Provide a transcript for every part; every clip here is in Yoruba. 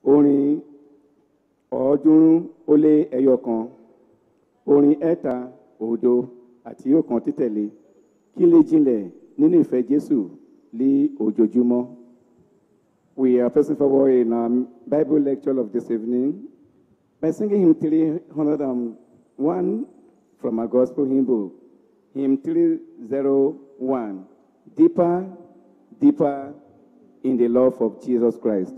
orin ọ̀ọ́dúnrún ó lé ẹyọ kan orin ẹ̀ta òdo àti ọ̀kan títẹ̀lé kí lè jinlẹ̀ nínú ìfẹ́ jésù ní ojoojúmọ́. We are pressing forward in our Bible lecture of this evening by singing hymn 301 from our gospel hymn book, hymn 301, Deeper, Deeper in the Love of Jesus Christ.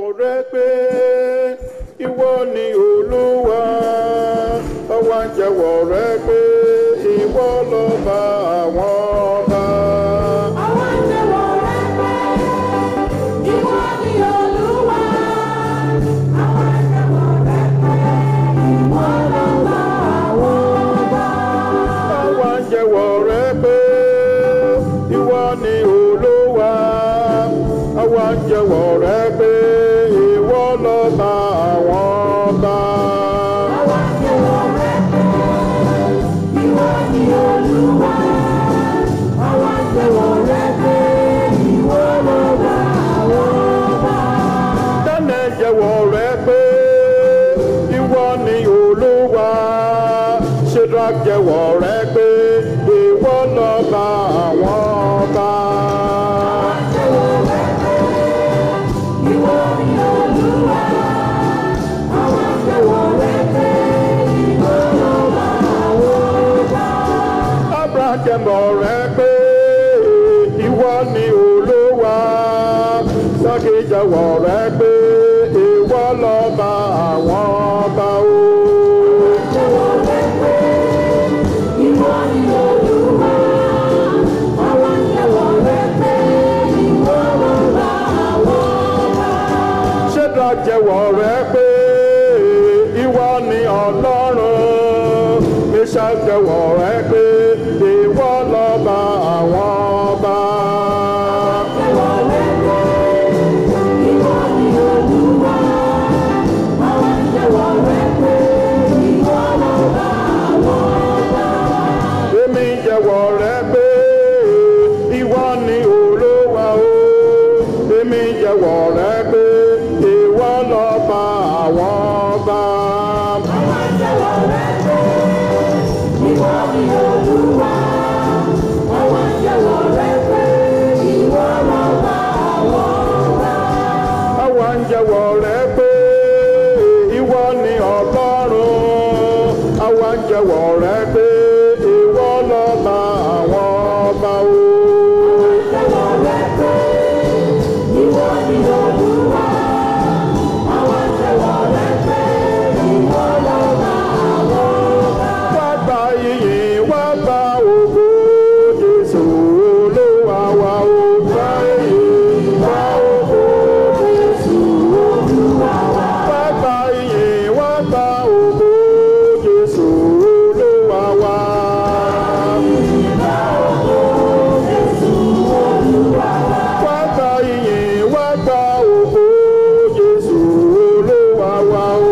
rẹ pé ìwọ ni olúwa àwa ń jẹ́wọ́ rẹ pé ìwọ lọ́ba àwọn ọba. Àwọn jẹ́wọ́ rẹ pé ìwọ ni Olúwa. Àwọn jẹ́wọ́ rẹ pé ìwọ lọ́ba àwọn ọba. àwa ń jẹ́wọ́ rẹ pé ìwọ ni olúwa àwa ń jẹ́wọ́ rẹ pé ìwọ lọ́ba àwọn ọba. Àwọn jẹ́wọ́ rẹ pé ìwọ ni Olúwa. Àwọn jẹ́wọ́ rẹ pé ìwọ lọ́ba àwọn ọba. Dánẹ̀ jẹ́wọ́ rẹ pé ìwọ ni olúwa. Shadrach jẹ́wọ́ rẹ pé ìwọ lọ́ba àwọn ọba. Jẹ́wọ́ rẹ pé ìwọ ni Olúwa. Àwọn jẹ́wọ́ rẹ pé ìwọ lọ́ba àwọn ọba. Abraham jẹ́wọ́ rẹ pé ìwọ ni olúwa. Sákì jẹ́wọ́ rẹ pé ìwọ lọ́ba àwọn ọba o. Jẹ́wọ́ rẹ pé ìwọ ni Olúwa. Àwọn jẹ́wọ́ rẹ pé ìwọ lọ́ba àwọn ọba. Shadrach jẹ́wọ́ rẹ pé ìwọ ni ọlọ́run. Meshach jẹ́wọ́ rẹ pé ìwọ lọ́ba àwọn ọba. Jẹ́wọ́ rẹ pé ìwọ ni Olúwa. Àwọn jẹ́wọ́ rẹ pé ìwọ lọ́ba àwọn ọba. Èmi jẹ́wọ́ rẹ pé ìwọ ni olúwa o. Èmi jẹ́wọ́ rẹ pé ìwọ lọ́ba àwọn ọba. Àwọn jẹ́wọ́ rẹ pé ìwọ ni Olúwa. Àwọn jẹ́wọ́ rẹ pé ìwọ lọ́ba àwọn ọba. Àwa ń jẹ́wọ́ rẹ pé ìwọ ni ọlọ́run. Àwa ń jẹ́wọ́ rẹ pé ìwọ lọ́ba àwọn ọba o. Jẹ́wọ́ rẹ pé ìwọ ni Olúwa. Àwọn jẹ́wọ́ rẹ pé ìwọ lọ́ba àwọn ọba. Wá gba iyì, wá gba ògo, Jésù Olúwa wa o. Gba iyì, gba ògo, Jésù Olúwa wa. Wá gba iyì, wá gba ògo, Jésù Olúwa wa. Jésù Olúwa wa. Wá gba iyì, wá gba ògo, Jésù Olúwa wa o.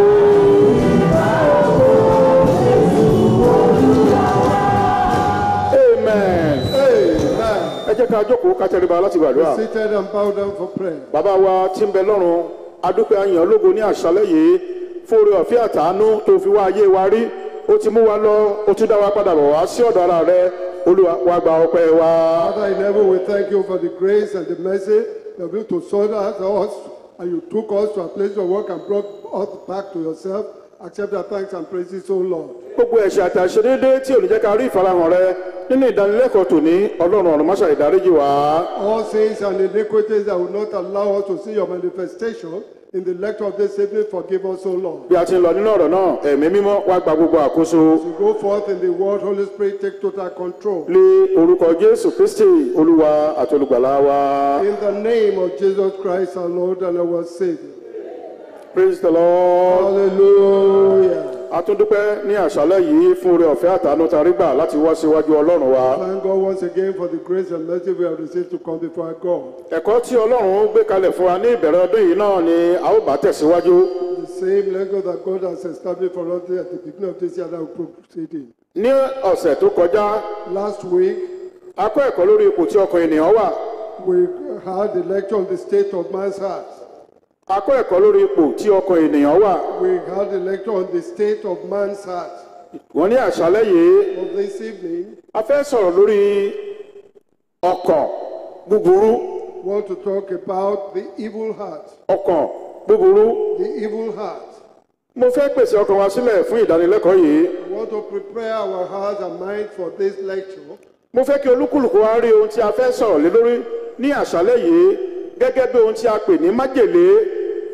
Amen. Amen. Ẹ jẹ́ ká jókòó ká tẹríba láti gbàdúrà. Seated and bow down for prayer. Bàbá wa tí ń bẹ lọ́run, adúpẹ́ ayàn lógo ní àṣálẹ́ yìí fún oore ọ̀fẹ́ àtàánú tó fi wá ayé wa rí. Ó ti mú wa lọ, ó tún dá wa padà bọ̀ wá sí ọ̀dọ̀ ara rẹ. Olúwa wa gba ọpẹ́ wa. Father in heaven, we thank you for the grace and the mercy you have been to sort out us, and you took us to a place of work and brought us back to yourself. Accept our thanks and praises, O Lord. Gbogbo ẹ̀ṣẹ̀ àti àṣedédé tí ò ní jẹ́ ká rí ìfarahàn rẹ nínú ìdánilẹ́kọ̀ọ́ tòní Ọlọ́run ọ̀run máṣá ìdáríjì wá. All sins and iniquities that will not allow us to see your manifestation in the lecture of this evening, forgive us, O Lord. Bí a ti ń lọ nínú ọ̀rọ̀ náà, ẹ̀mí mímọ́ wá gba gbogbo àkóso. As we go forth in the world, Holy Spirit, take total control. Lé orúkọ Jésù Kristi Olúwa àti olùgbàlà wa. In the name of Jesus Christ, our Lord and our Savior. Praise the Lord. Hallelujah. a tún dúpẹ́ ní àṣálẹ́ yìí fún oore ọ̀fẹ́ àtàánú tá a rí gbà láti wá síwájú ọlọ́run wa. Thank God once again for the grace and mercy we have received to come before our God. ẹ̀kọ́ tí ọlọ́run gbé kalẹ̀ fún wa ní ìbẹ̀rẹ̀ ọdún yìí náà ni a ó bá tẹ̀síwájú. The same language that God has established for us at the beginning of this year that we proceed in. ní ọ̀sẹ̀ tó kọjá Last week, a kọ́ ẹ̀kọ́ lórí ipò tí ọkàn ènìyàn wà. we had the lecture on the state of man's heart. a kọ́ ẹ̀kọ́ lórí ipò tí ọkàn ènìyàn wà. We had the lecture on the state of man's heart. wọ́n ní àṣálẹ́ yìí Of this evening, a fẹ́ sọ̀rọ̀ lórí ọkàn búburú we want to talk about the evil heart. ọkàn búburú. The evil heart. mo fẹ́ pèsè ọkàn wa sílẹ̀ fún ìdánilẹ́kọ̀ọ́ yìí. We want to prepare our hearts and mind for this lecture. mo fẹ́ kí olúkúlùkù wa rí ohun tí a fẹ́ sọ̀rọ̀ lé lórí ní àṣálẹ́ yìí gẹ́gẹ́ bí ohun tí a pè ní májèlé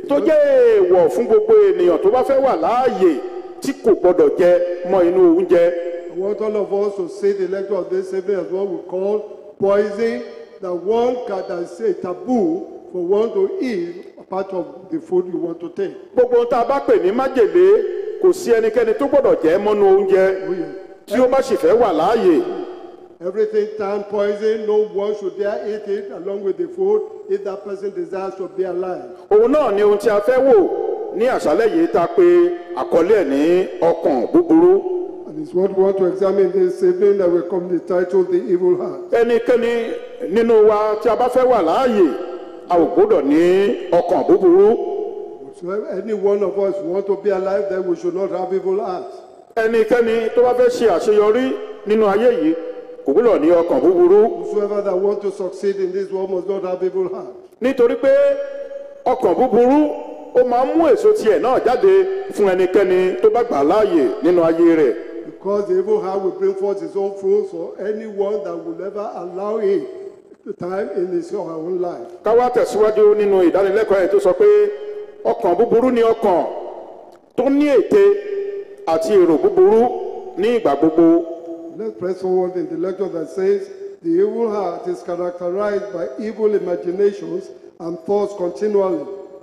tó jẹ́ èèwọ̀ fún gbogbo ènìyàn tó bá fẹ́ wà láàyè tí kò gbọdọ̀ jẹ mọ́ inú oúnjẹ I want all of us to see the lecture of this evening as what we call poison, that one can that is a taboo for one to eat a part of the food you want to take. gbogbo ohun tá a bá pè ní májèlé kò sí ẹnikẹ́ni tó gbọdọ̀ jẹ mọ́nú oúnjẹ Oh, yes. tí ó bá sì fẹ́ wà láàyè Everything turned poison, no one should dare eat it along with the food if that person desires to be alive. òun náà ni ohun tí a fẹ́ wò ní àṣálẹ́ yìí tá a pè àkọlé ẹ̀ ní ọkàn búburú And it's what we want to examine this evening that will come the title The Evil Heart. ẹnikẹ́ni nínú wa tí a bá fẹ́ wà láàyè a ò gbọdọ̀ ní ọkàn búburú So if any one of us want to be alive, then we should not have evil hearts. ẹnikẹ́ni tó bá fẹ́ ṣe àṣeyọrí nínú ayé yìí kò gbọdọ̀ ní ọkàn búburú Whosoever that want to succeed in this world must not have evil heart. nítorí pé ọkàn búburú ó máa ń mú èso tiẹ̀ náà jáde fún ẹnikẹ́ni tó bá gbà láàyè nínú ayé rẹ̀ Because the evil heart will bring forth its own fruits for anyone that will ever allow it the time in his or her own life. ká wá tẹ̀síwájú nínú ìdánilẹ́kọ̀ọ́ yẹn tó sọ pé ọkàn búburú ni ọkàn tó ní ète àti èrò búburú ní ìgbà gbogbo Let's press forward in the lecture that says the evil heart is characterized by evil imaginations and thoughts continually.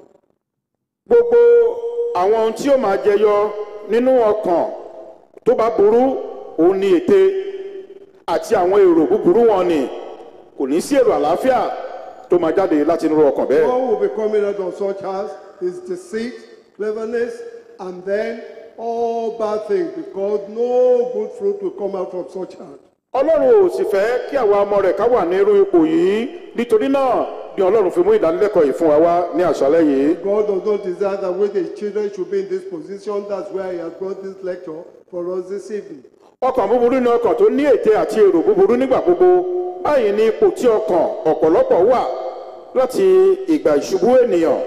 gbogbo àwọn ohun tí ó máa jẹyọ nínú ọkàn tó bá burú òun ni ète àti àwọn èrò búburú wọn ni kò ní sí èrò àlàáfíà tó máa jáde láti inú ọkàn bẹ́ẹ̀. What will be coming out of such hearts is deceit, cleverness, and then all bad things because no good fruit will come out from such heart. ọlọ́run ò sì fẹ́ kí àwa ọmọ rẹ̀ ká wà ní irú ipò yìí nítorí náà ni ọlọ́run fi mú ìdánilẹ́kọ̀ọ́ yìí fún wa wá ní àṣálẹ́ yìí. God does not desire that when his children should be in this position. That's why he has brought this lecture for us this evening. ọkàn búburú ni ọkàn tó ní ète àti èrò búburú nígbà gbogbo báyìí ní ipò tí ọkàn ọ̀pọ̀lọpọ̀ wà láti ìgbà ìṣubú ènìyàn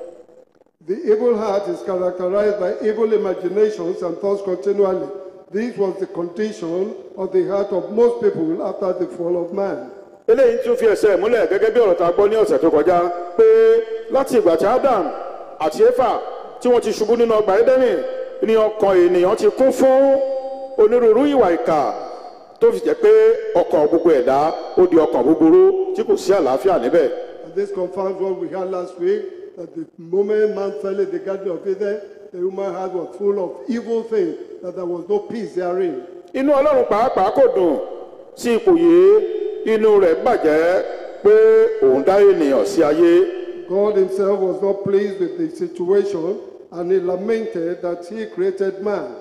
The evil heart is characterized by evil imaginations and thoughts continually. This was the condition of the heart of most people after the fall of man. eléyìí tún fi ẹsẹ̀ múlẹ̀ gẹ́gẹ́ bí ọ̀rọ̀ tá a gbọ́ ní ọ̀sẹ̀ tó kọjá pé láti ìgbà tí adam àti efa tí wọ́n ti ṣubú nínú ọgbà édẹ́nì ni ọkàn ènìyàn ti kún fún onírúurú ìwà ìkà tó fi jẹ́ pé ọkàn gbogbo ẹ̀dá ó di ọkàn búburú tí kò sí àlàáfíà níbẹ̀. And this confirms what we heard last week that the moment man fell in the Garden of Eden, the human heart was full of evil things, that there was no peace therein. inú ọlọ́run pàápàá kò dùn sí ipò yìí inú rẹ̀ bàjẹ́ pé òun dá ènìyàn sí ayé God himself was not pleased with the situation and he lamented that he created man.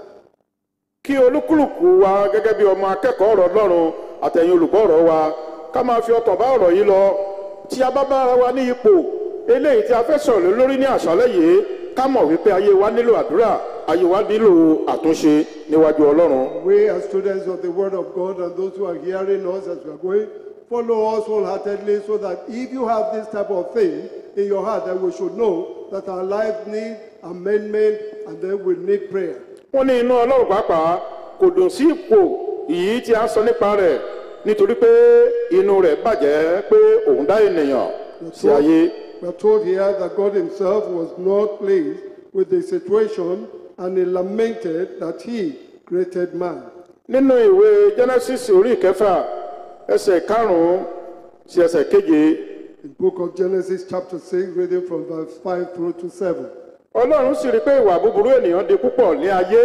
kí olúkúlùkù wa gẹ́gẹ́ bí ọmọ akẹ́kọ̀ọ́ ọ̀rọ̀ ọlọ́run àtẹ̀yìn olùgbọ́ ọ̀rọ̀ wa ká máa fi ọkàn bá ọ̀rọ̀ yìí lọ tí a bá bá ara wa ní ipò eléyìí tí a fẹ́ sọ̀rọ̀ lé lórí ní àṣálẹ́ yìí ká mọ̀ wípé ayé wa nílò àdúrà ayé wa nílò àtúnṣe níwájú ọlọ́run. We as students of the word of God and those who are hearing us as we are going, follow us wholeheartedly so that if you have this type of thing in your heart, then we should know that our life needs amendment and then we need prayer. wọ́n ní inú ọlọ́run pàápàá kò dùn sí ipò yìí tí a sọ nípa rẹ̀ nítorí pé inú rẹ̀ bàjẹ́ pé òun dá ènìyàn sí ayé. We are told here that God himself was not pleased with the situation and he lamented that he created man. nínú ìwé genesis orí ìkẹfà ẹsẹ̀ karùn-ún sí ẹsẹ̀ keje In book of Genesis chapter 6, reading from verse 5 through to 7. ọlọ́run sì rí i pé ìwà búburú ènìyàn di púpọ̀ ní ayé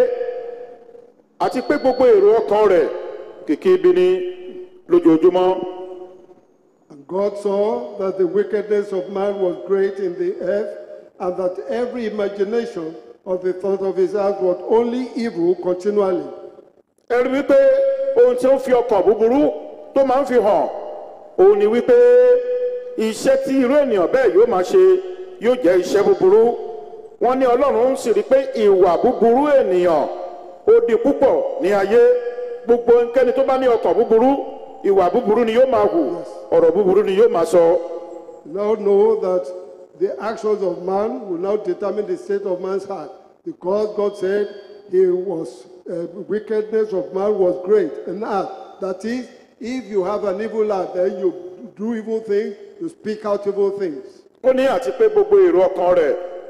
àti pé gbogbo èrò ọkàn rẹ̀ kìkì ibi ni lójoojúmọ́ And God saw that the wickedness of man was great in the earth, and that every imagination of the thought of his heart was only evil continually. ẹ rí wípé ohun tí ó fi ọkàn búburú tó máa ń fi hàn òun ni wípé iṣẹ́ tí irú ènìyàn bẹ́ẹ̀ yóò máa ṣe yóò jẹ́ iṣẹ́ búburú wọ́n ní ọlọ́run sì rí i pé ìwà búburú ènìyàn ó di púpọ̀ ní ayé gbogbo ẹnikẹ́ni tó bá ní ọkàn búburú ìwà búburú ni yóò máa hù ọ̀rọ̀ búburú ni yóò máa sọ You now know that the actions of man will now determine the state of man's heart, because God said he was uh, wickedness of man was great in heart. That is, if you have an evil heart, then you do evil things, you speak out evil things. ó ní àti pé gbogbo èrò ọkàn rẹ̀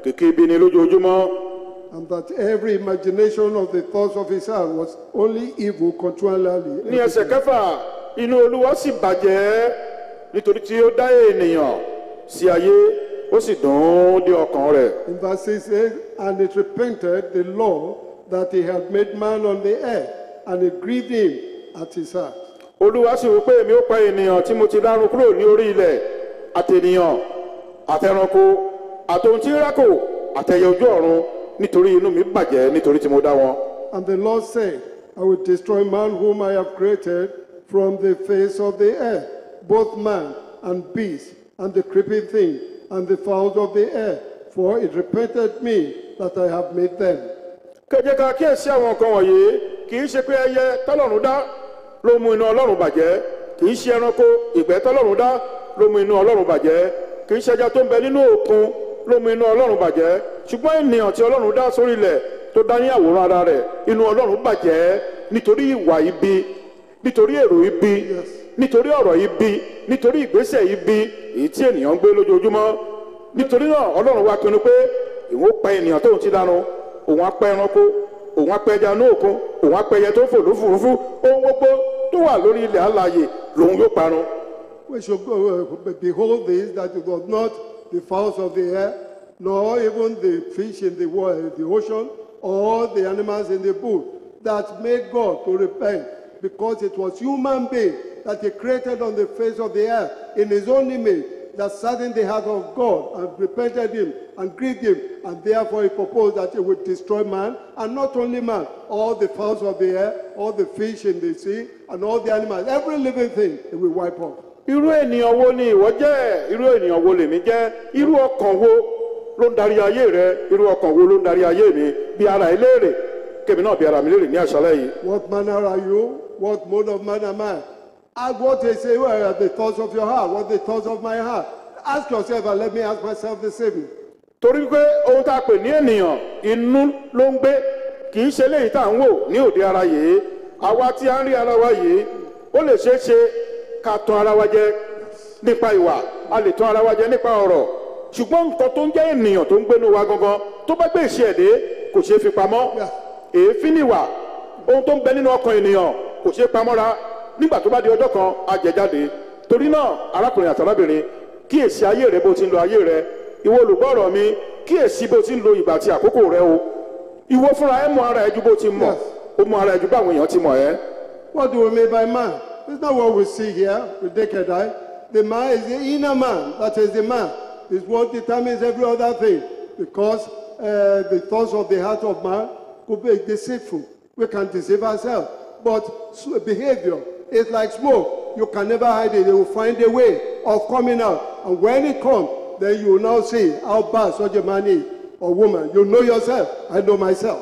kìkì ibi ni lójoojúmọ́ and that every imagination of the thoughts of his heart was only evil continually. ní ẹsẹ̀ kẹfà inú olúwa sì bàjẹ́ nítorí tí ó dá ènìyàn sí ayé ó sì dùn ún dé ọkàn rẹ̀ In verse 6 says, And it repented the Lord that he had made man on the earth, and it grieved him at his heart. olúwa sì wí pé èmi ó pa ènìyàn tí mo ti dárun kúrò ní orí ilẹ̀ àtènìyàn àtẹranko àtòhun tí ń rákò àtẹyẹ ojú ọ̀run nítorí inú mi bàjẹ́ nítorí tí mo dá wọn. And the Lord said, I will destroy man whom I have created from the face of the earth, both man and beast, and the creeping thing, and the fowls of the air, for it repented me that I have made them. kẹjẹ ká kíyèsí àwọn nǹkan wọ̀nyí kì í ṣe pé ẹyẹ tọ́lọ́run dá ló mú inú ọlọ́run bàjẹ́ kì í ṣe ẹranko ìgbẹ́ tọ́lọ́run dá ló mú inú ọlọ́run bàjẹ́ kì í ṣe ẹja tó ń bẹ nínú òkun ló mú inú ọlọ́run bàjẹ́ ṣùgbọ́n ènìyàn tí ọlọ́run dá sórí ilẹ̀ tó dá ní àwòrán ara rẹ̀ inú ọlọ́run bàjẹ́ nítorí ìwà ibi nítorí èrò ibi nítorí ọ̀rọ̀ ibi nítorí ìgbésẹ̀ ibi èyí tí ènìyàn ń gbé lójoojúmọ́ nítorí náà ọlọ́run wá pinnu pé ìwọ́n pa ènìyàn tóun ti dánu òun á pa ẹranko òun á pa ẹja ní òkun òun á pa ẹyẹ tó ń fò lófurufú ohun gbogbo tó wà lórí ilẹ̀ alààyè lòun yóò parun We should go, uh, behold this, that it was not the fowls of the air, nor even the fish in the, wa- the ocean, or the animals in the bush, that made God to repent, because it was human being that he created on the face of the earth in his own image, that sat in the heart of God and repented him and grieved him, and therefore he proposed that he would destroy man, and not only man, all the fowls of the air, all the fish in the sea, and all the animals, every living thing he will wipe off. irú ènìyàn wo ni ìwọ jẹ́ irú ènìyàn wo lèmi jẹ́ irú ọkàn wo ló ń darí ayé rẹ irú ọkàn wo ló ń darí ayé mi bí ara ẹ léèrè kèmi náà bí ara mi léèrè ní àṣálẹ́ yìí What manner are you? What mode of man am I? Ask what they say, what are the thoughts of your heart? What are the thoughts of my heart? Ask yourself and let me ask myself the same. torí pé ohun tá a pè ní ènìyàn inú ló ń gbé kì í ṣe léyìí tá à ń wò ní òde ara yìí àwa tí a ń rí ara wa yìí ó lè ṣeé ṣe ká tan ara wa jẹ nípa ìwà a lè tan ara wa jẹ nípa ọ̀rọ̀ ṣùgbọ́n nǹkan tó ń jẹ́ ènìyàn tó ń gbénu wa gangan tó bá gbé ìṣe ẹ̀dẹ́ kò ṣeé fi pamọ́ èéfín nìwà ohun tó ń bẹ nínú ọkàn ènìyàn kò ṣeé pamọ́ra nígbà tó bá di ọjọ́ kan á jẹ jáde torí náà arákùnrin àti arábìnrin kíyèsí ayé rẹ bó ti ń lo ayé rẹ ìwọ olùgbọ́rọ̀ mi kíyèsí bó ti ń lo ìgbà àti àkókò rẹ o ìwọ fúnra ẹ mọ ara ẹ ju bó ti mọ ó mọ ara ẹ ju báwọn èèyàn ti mọ ẹ. What do we mean by man? It's not what we see here with naked eye. The man is the inner man. That is the man. Is what determines every other thing. Because uh, the thoughts of the heart of man could be deceitful. We can deceive ourselves. But s- behavior is like smoke. You can never hide it. You will find a way of coming out. And when it comes, then you will now see how bad such a man is or woman. You know yourself. I know myself.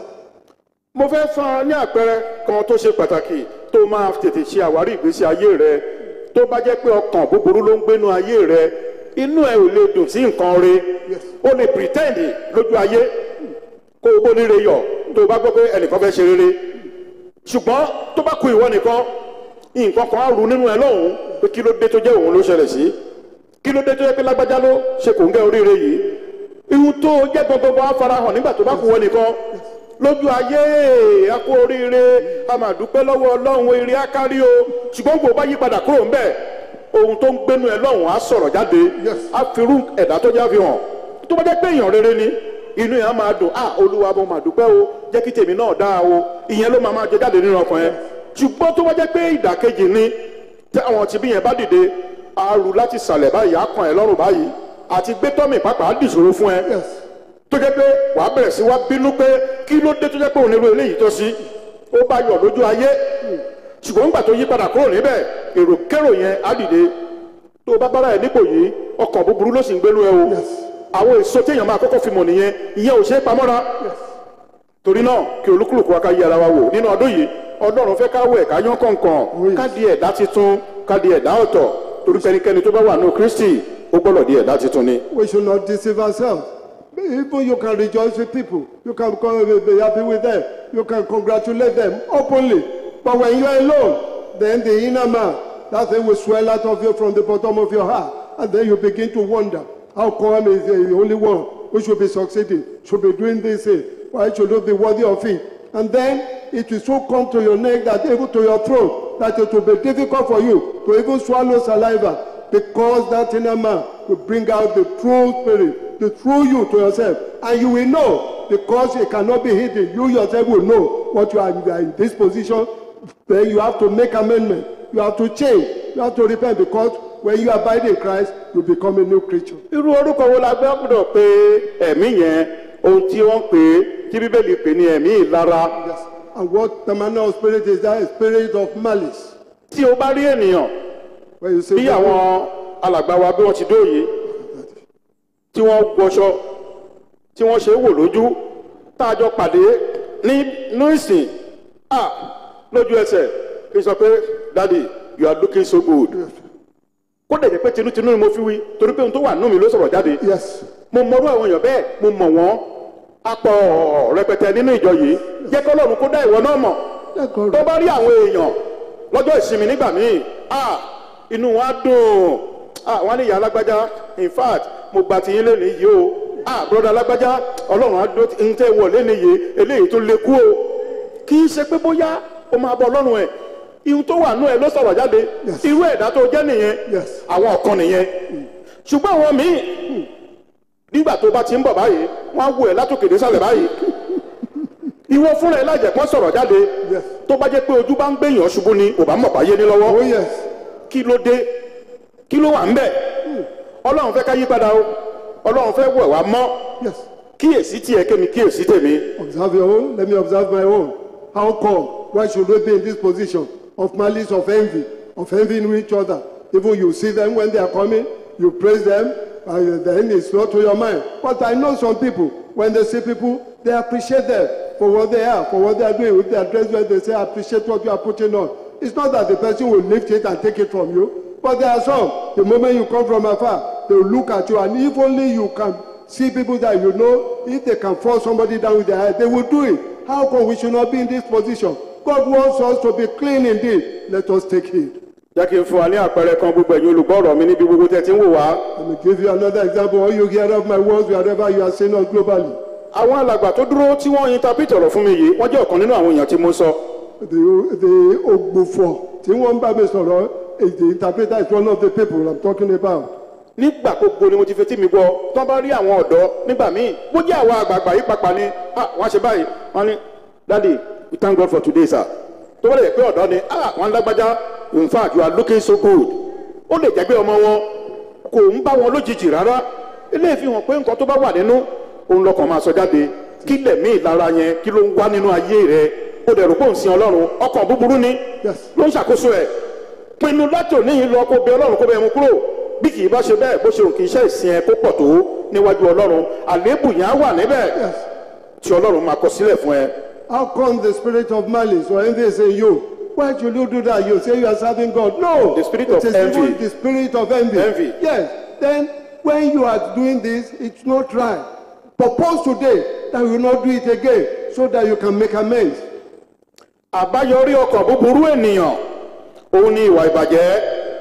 mo fẹ́ fún ọ ní àpẹẹrẹ kan tó ṣe pàtàkì tó máa tètè ṣe àwárí ìgbésí ayé rẹ tó bá jẹ́ pé ọkàn búburú ló ń gbénu ayé rẹ inú ẹ ò lè dùn sí nǹkan re o lè pretend lójú ayé kó o bó ní re yọ tó o bá gbọ́ pé ẹnìkan fẹ́ ṣe rere ṣùgbọ́n tó bá ku ìwọ nìkan nǹkan kan á ru nínú ẹ lọ́hùn-ún pé kí ló dé tó jẹ́ òun ló ṣẹlẹ̀ sí kí ló dé tó jẹ́ pé lágbájá ló ṣe kò ń gẹ́ oríire yìí ihun tó jẹ́ gbogbo á farahàn nígbà tó bá ku ìwọ nìkan lójú ayé a kú oríire a máa dúpẹ́ lọ́wọ́ ọlọ́run eré akárí o ṣùgbọ́n gbogbo bá yí padà kúrò ńbẹ̀ ohun tó ń gbénu ẹ lọ́hùn á sọ̀rọ̀ jáde á firú ẹ̀dá tó já fi hàn tó bá jẹ́ pé èèyàn rere ni inú yẹn á máa dùn ah olúwa mo máa dúpẹ́ o jẹ́ kí tèmi náà dáa o ìyẹn ló máa máa jẹ jáde nínú ọkàn yẹn ṣùgbọ́n tó bá jẹ́ pé ìdàkejì ni tí àwọn tìbí yẹn bá dìde á rù láti sàlẹ̀ báyìí á kàn ẹ́ lọ́rùn báyìí àti gbé tọ́mì pàápàá á dìṣòro fún ẹ Yes. tó jẹ́ pé wàá bẹ̀rẹ̀ sí wá bínú pé kí ló dé tó jẹ́ pé òun nílò eléyìí tó sí ó bá yọ̀ lójú ayé ṣùgbọ́n nígbà tó yí padà kúrò níbẹ̀ èrò kérò yẹn á dìde tó o bá bára ẹ̀ nípò yìí ọkàn búburú ló sì ń gbénú ẹ o àwọn èso téèyàn máa kọ́kọ́ fi mọ̀ nìyẹn ìyẹn ò ṣe é pamọ́ra torí náà kí olúkúlùkù wa ká yí ara wa wò nínú ọdún yìí ọlọ́run fẹ́ ká wẹ̀ ká yán kọ̀ọ̀kan ká di ẹ̀dá titun ká di ẹ̀dá ọ̀tọ̀ torí pẹ́nikẹ́ni tó bá wà ní kristi ó gbọ́dọ̀ di ẹ̀dá titun ni. We should not deceive ourselves. Even you can rejoice with people. You can come, be happy with them. You can congratulate them openly. But when you are alone, then the inner man, that thing will swell out of you from the bottom of your heart. And then you begin to wonder, how come is the only one who should be succeeding, should be doing this thing. Why should you be worthy of it? And then it will so come to your neck that even to your throat that it will be difficult for you to even swallow saliva because that inner man will bring out the true spirit, the true you to yourself. And you will know because it cannot be hidden. You yourself will know what you are, you are in this position. Then you have to make amendment. You have to change. You have to repent because when you abide in Christ, you become a new creature. irú orúkọ wo la gbé gbọ́dọ̀ pé ẹ̀mí yẹn ohun tí wọ́n pè é tí bíbélì pè ní ẹ̀mí ìlara Yes. And what the manner of spirit is that? A spirit of malice. tí o bá rí ènìyàn When you say bí àwọn alàgbà wa bí wọ́n ti dóòye tí wọ́n gbọ́ṣọ tí wọ́n ṣe é wò lójú tá a jọ pàdé ní inú ìsìn à lójú ẹsẹ̀ kí n sọ pé daddy you are looking so good kó dẹ̀ jẹ́ pé tinútinú ni mo fi wí torí pé ohun tó wà nínú mi ló sọ̀rọ̀ jáde yes, mo mọrú àwọn èèyàn bẹ́ẹ̀ mo mọ̀ wọ́n apọ̀ rẹpẹtẹ nínú ìjọ yìí jẹ́ kọ́lọ́run kó dá ìwọ náà mọ̀ let God tó bá rí àwọn èèyàn lọ́jọ́ ìsinmi nígbà míì ah inú wọn á dùn ah wọn á ní ìyá alágbájá in fact mo gba tiyín lé nìyí o ah broda alágbájá ọlọ́run á dó ń tẹ́ wọ̀ lé nìyí eléyìí tó lè kú o kì í ṣe pé bóyá o máa bọ ọlọ́run ẹ̀ ihun tó wà nú ẹ ló sọ̀rọ̀ jáde Yes. irú ẹ̀dá tó jẹ́ nìyẹn Yes. àwọn ọ̀kan nìyẹn ṣùgbọ́n àwọn míì nígbà tó bá ti ń bọ̀ báyìí wọ́n á wò ẹ́ látòkè désàlẹ̀ báyìí ìwọ fúnra ẹ lájẹ̀ pọ́n sọ̀rọ̀ jáde Yes. tó bá jẹ́ pé ojú bá ń gbẹ̀yàn ṣubú ni ò bá mọ̀ báyé ní lọ́wọ́ Oh yes, kí ló dé kí ló wà ń bẹ̀ ọlọ́run fẹ́ ká yí padà o ọlọ́run fẹ́ wẹ̀ wá mọ́ yes. kíyèsí tiẹ̀ kémi kíyèsí tèmi Observe your own. Let me observe my own. How come? Why should we be in this position of malice, of envy, of envying each other? Even you see them when they are coming, you praise them, and then it's not to your mind. But I know some people, when they see people, they appreciate them for what they are, for what they are doing. With their dress, when they say, I appreciate what you are putting on. It's not that the person will lift it and take it from you, but there are some, the moment you come from afar, they will look at you, and if only you can see people that you know, if they can force somebody down with their head, they will do it. How come we should not be in this position? God wants us to be clean indeed. Let us take heed. jẹ́ kí n fún wa ní àpẹẹrẹ kan gbogbo ẹ̀yin olùgbọ́rọ̀ mi níbi gbogbo tẹ́ ti ń wò wá Let me give you another example. All you hear of my words, wherever you are saying us globally. àwọn alàgbà tó dúró tí wọ́n interpret ọ̀rọ̀ fún mi yìí wọ́n jẹ́ ọ̀kan nínú àwọn èèyàn tí mo sọ The, the Ogbufo, tí wọ́n bá mi sọ̀rọ̀, is the interpreter is one of the people I'm talking about. nígbà gbogbo ni mo ti fetí mi gbọ́ tán bá rí àwọn ọ̀dọ́ nígbà míì bó jẹ́ àwọn àgbààgbà yìí pàpà ni ah wọ́n á ṣe báyìí wọ́n ní daddy we thank God for today sir tó bá lè pé ọ̀dọ́ ni ah wọ́n lágbájá in fact you are looking so good ó lè jẹ́ pé ọmọ wọn kò ń bá wọn lójijì rárá eléyìí fi hàn pé nǹkan tó bá wà nínú òun lọkàn máa sọ jáde kí lẹ̀mí ìlara yẹn kí ló ń wá nínú ayé rẹ ó dẹ̀ rò pé òun sin ọlọ́run ọkàn búburú ni Yes. ló ń ṣàkóso ẹ̀ pinnu láti òní yìí lọ kó bẹ ọlọ́run kó bẹ mu kúrò bí kì í bá ṣe bẹ́ẹ̀ bó ṣe òun kì í ṣe ìsìn ẹ kó pọ̀ tó níwájú ọlọ́run àléébù yẹn á wà níbẹ̀ Yes. tí ọlọ́run máa kọ sílẹ̀ fún ẹ. How come the spirit of malice or envy is in you? Why should you do that? You say you are serving God. No. The spirit It of is envy. even The spirit of envy. Envy. Yes. Then when you are doing this, it's not right. Propose today that you will not do it again so that you can make amends. àbáyọrí ọkàn búburú ènìyàn òun ni ìwà ìbàjẹ́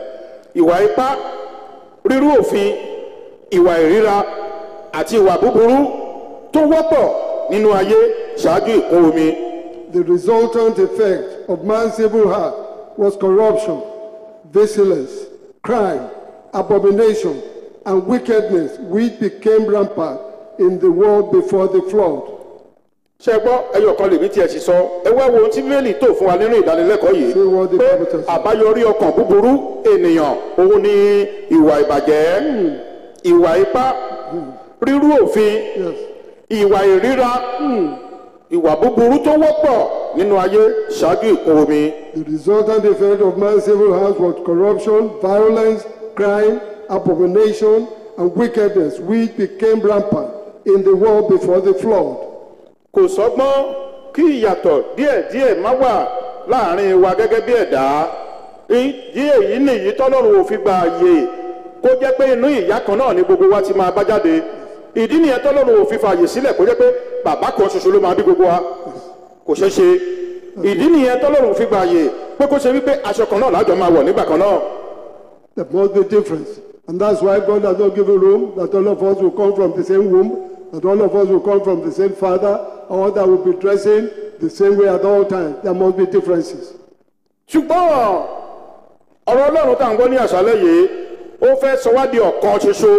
ìwà ipá rírú òfin ìwà ìríra àti ìwà búburú tó wọ́pọ̀ nínú ayé ṣáájú ìkún omi. The resultant effect of man's evil heart was corruption, vigilance, crime, abomination, and wickedness, which became rampant in the world before the flood. ṣe gbọ́ ẹyọ kan lèmi tiẹ̀ sì sọ ẹ wá wo ohun tí bíbélì tó fún wa nínú ìdánilẹ́kọ̀ọ́ yìí Say what the pé Bible says. àbáyọrí ọkàn búburú ènìyàn òun ni ìwà ìbàjẹ́ ìwà ipá rírú òfin Yes. ìwà ìríra ìwà búburú tó wọ́pọ̀ nínú ayé ṣáájú ìkún omi. The resultant effect of man's evil heart was corruption, violence, crime, abomination, and wickedness, which became rampant in the world before the flood. kò sọ́gbọ́n kí ìyàtọ̀ díẹ̀díẹ̀ má wà láàrin wa gẹ́gẹ́ bí ẹ̀dá ìdí èyí nìyí tọ́lọ́run ò fi gba àyè kó jẹ́ pé inú ìyá kan náà ni gbogbo wa ti máa bá jáde ìdí nìyẹn tọ́lọ́run ò fi fààyè sílẹ̀ kó jẹ́ pé bàbá kan ṣoṣo ló máa bí gbogbo wa kò ṣeé ṣe ìdí nìyẹn tọ́lọ́run ò fi gba àyè pé kó ṣe wípé aṣọ kan náà lájọ máa wọ̀ nígbà kan náà There must be difference. And that's why God has not given room that all of us will come from the same womb that all of us will come from the same father or that will be dressing the same way at all times. There must be differences. ṣùgbọ́n ọ̀rọ̀ ọlọ́run tá à ń gbọ́ ní àṣálẹ́ yìí ó fẹ́ sọ wá di ọ̀kan ṣoṣo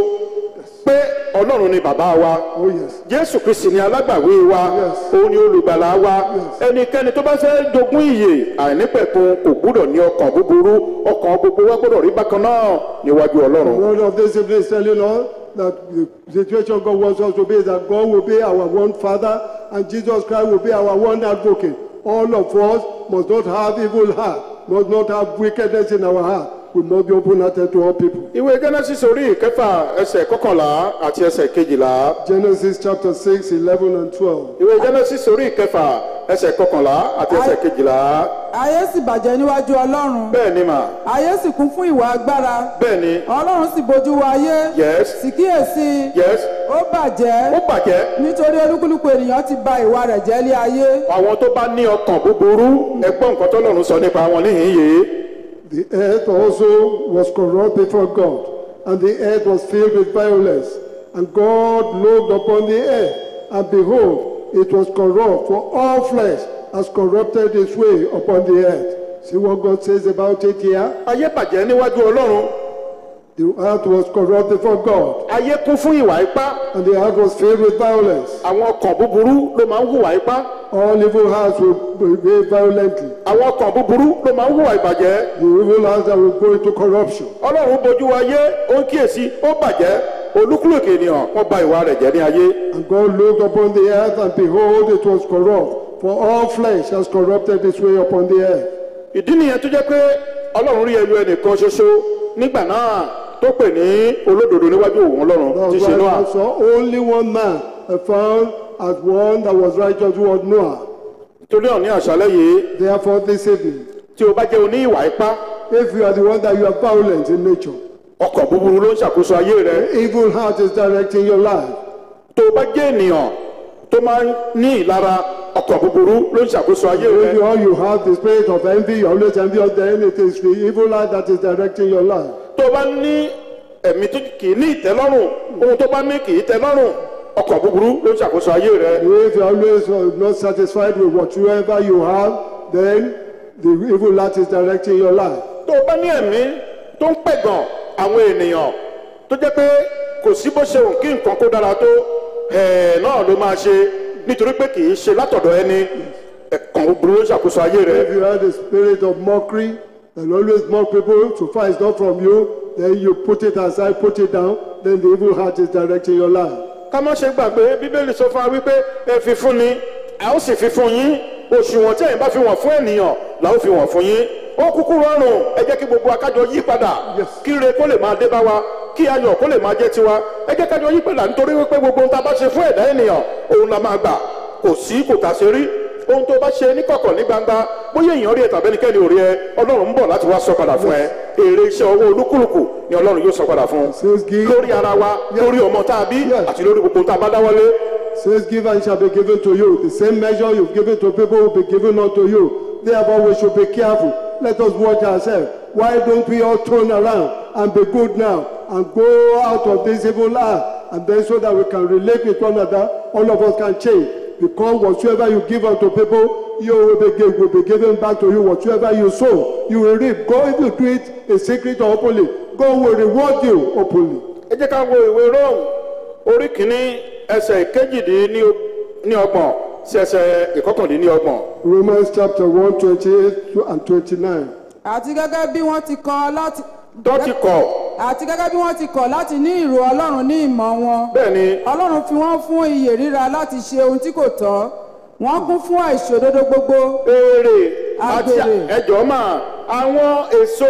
pé ọlọ́run ni bàbá wa Oh, yes. jésù kristi ni alágbàwé wa Yes. òun ni olùgbàlà wa Yes. ẹnikẹ́ni tó bá fẹ́ jogún ìyè àìnípẹ̀kun kò gbúdọ̀ ní ọkàn búburú ọkàn gbogbo wa gbọ́dọ̀ rí bákan náà níwájú ọlọ́run. One of these evening is telling us that the situation God wants us to be is that God will be our one Father and Jesus Christ will be our one advocate. All of us must not have evil heart, must not have wickedness in our heart. We must be open-hearted to all people. ìwé genesis orí ìkẹfà ẹsẹ̀ kọkànlá àti ẹsẹ̀ kejìlá Genesis chapter 6, 11 and 12. ìwé genesis orí ìkẹfà ẹsẹ̀ kọkànlá àti ẹsẹ̀ kejìlá ayé sì bàjẹ́ níwájú ọlọ́run bẹ́ẹ̀ ni mà ayé sì kún fún ìwà agbára bẹ́ẹ̀ ni ọlọ́run sì bójú wo ayé yes sì kíyèsí yes ó bàjẹ́ ó bàjẹ́ nítorí olúkúlùkù ènìyàn ti ba ìwà rẹ̀ jẹ́ lé ayé àwọn tó bá ní ọkàn búburú ẹgbọ́n nǹkan tọ́lọ́run sọ nípa wọn níhìn yìí The earth also was corrupt before God, and the earth was filled with violence. And God looked upon the earth, and behold, it was corrupt, for all flesh has corrupted its way upon the earth. See what God says about it here? ayé bàjẹ́ níwájú ọlọ́run The earth was corrupt before God, ayé kún fún ìwà ipá and the earth was filled with violence. àwọn ọkàn búburú ló máa ń hùwà ipá All evil hearts will behave violently. àwọn ọkàn búburú ló máa ń hùwà ìbàjẹ́ The evil hearts that will go into corruption. ọlọ́run bojú ayé ó ń kíyèsí ó bàjẹ́ olúkúlùkù ènìyàn wọ́n bà ìwà rẹ̀ jẹ́ ní ayé And God looked upon the earth, and behold, it was corrupt. For all flesh has corrupted its way upon the earth. ìdí nìyẹn tó jẹ́ pé ọlọ́run rí ẹyọ ẹnìkan ṣoṣo nígbà náà tó pè ní olódodo níwájú òun ọlọ́run tí That's ṣe why Nóà God saw only one man uh, found as one that was righteous who was Noah. torí ọ̀ ní àṣálẹ́ yìí Therefore, this evening, tí o bá jẹ́ oní ìwà ipá if you are the one that you are violent in nature, ọkàn búburú ló ń ṣàkóso ayé rẹ evil heart is directing your life. tó o bá jẹ́ ènìyàn tó máa ń ní ìlara ọkàn búburú ló ń ṣàkóso ayé If rẹ you, all you have the spirit of envy, you always envy others, then it is the evil heart that is directing your life. tó o bá ní ẹ̀mí tó kì í ní ìtẹ́lọ́rùn ohun tó bá ní kì í tẹ́lọ́rùn ọkàn búburú ló ń ṣàkóso ayé rẹ If you are always uh, not satisfied with whatsoever you have, then the evil heart is directing your life. tó o bá ní ẹ̀mí tó ń pẹ̀gàn àwọn ènìyàn tó jẹ́ pé kò sí bó ṣe òun kí nǹkan kó dára tó ẹ̀ẹ́ náà ló máa ṣe nítorí pé kì í ṣe látọ̀dọ̀ ẹni ẹ̀kan búburú ló ń ṣàkóso ayé rẹ If you have the spirit of mockery and always mock people, so far it's not from you, then you put it aside, put it down, then the evil heart is directing your life. ká má ṣe gbàgbé bíbélì sọ fún wa wípé ẹ fi fún ni a ó sì fi fún yín òṣùwọ̀n tí ẹ̀yin bá fi wọ̀n fún ènìyàn là ó fi wọ̀n fún yín ó kúkú rọrùn ẹ jẹ́ kí gbogbo akájọ yí padà kí ire kó lè máa dé bá wa kí ayọ̀ kó lè máa jẹ́ tiwa ẹ jẹ́ kájọ yí padà nítorí wípé gbogbo ohun tá a bá ṣe fún ẹ̀dá ènìyàn òun la máa gbà kò sí kò tà ṣe rí ohun tó bá ṣe ní kọ̀kọ̀ ní gbangba bóyá èèyàn rí ẹ tàbí ẹnikẹ́ni ò rí ẹ ọlọ́run ń bọ̀ láti wá sọ padà fún ẹ èrè iṣẹ́ ọwọ́ olúkúlùkù ni ọlọ́run yóò sọ padà fún Says give, lórí ara wa lórí ọmọ tá a bí Yes. àti lórí gbogbo ohun tá a bá dáwọ́lé says give and shall be given to you. The same measure you've given to people will be given unto you. Therefore we should be careful. Let us watch ourselves. Why don't we all turn around and be good now and go out of this evil heart and then so that we can relate with one another, all of us can change. Because whatsoever you give unto people, you will be, give, will be given back to you. Whatsoever you sow, you will reap. Go if you do it in secret or openly, God will reward you openly. ẹ jẹ́ ká wo ìwé rome orí kìíní ẹsẹ̀ ìkejìdínlọ́gbọ̀n sí ẹsẹ̀ ìkọkàndínlọ́gbọ̀n Romans chapter 1, 28 and 29. àti gẹ́gẹ́ bí wọ́n ti kọ̀ láti tó ti kọ̀ àti gẹ́gẹ́ bí wọ́n ti kọ̀ láti ní ìrò ọlọ́run ní ìmọ̀ wọn bẹ́ẹ̀ ni ọlọ́run fi wọ́n fún iyè ríra láti ṣe ohun tí kò tọ́ wọ́n kún fún àìṣòdodo gbogbo èrè àti Agbèrè. ẹjọ́ máa àwọn èso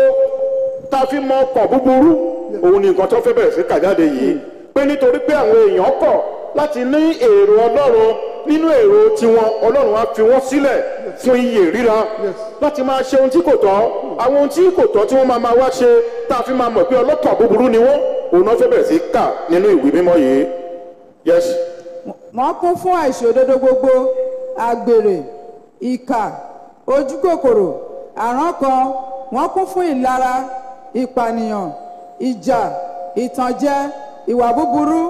tá a fi mọ ọkàn búburú òun ni nǹkan tó fẹ́ bẹ̀rẹ̀ sí kà jáde yìí pé nítorí pé àwọn èèyàn kọ̀ láti ní èrò ọlọ́run nínú èrò tiwọn ọlọ́run á fi wọ́n sílẹ̀ fún iyè ríra láti máa ṣe ohun tí kò tọ́ àwọn ohun tí kò tọ́ tí wọ́n máa máa wá ṣe tá a fi máa mọ̀ pé ọlọ́kàn búburú ni wọ́n òun náà fẹ́ bẹ̀rẹ̀ sí kà nínú ìwé mímọ́ yìí yes wọ́n kún fún àìṣòdodo gbogbo àgbèrè ìkà ojúkòkòrò àrankàn wọ́n kún fún ìlara ìpànìyàn ìjà ìtànjẹ ìwà búburú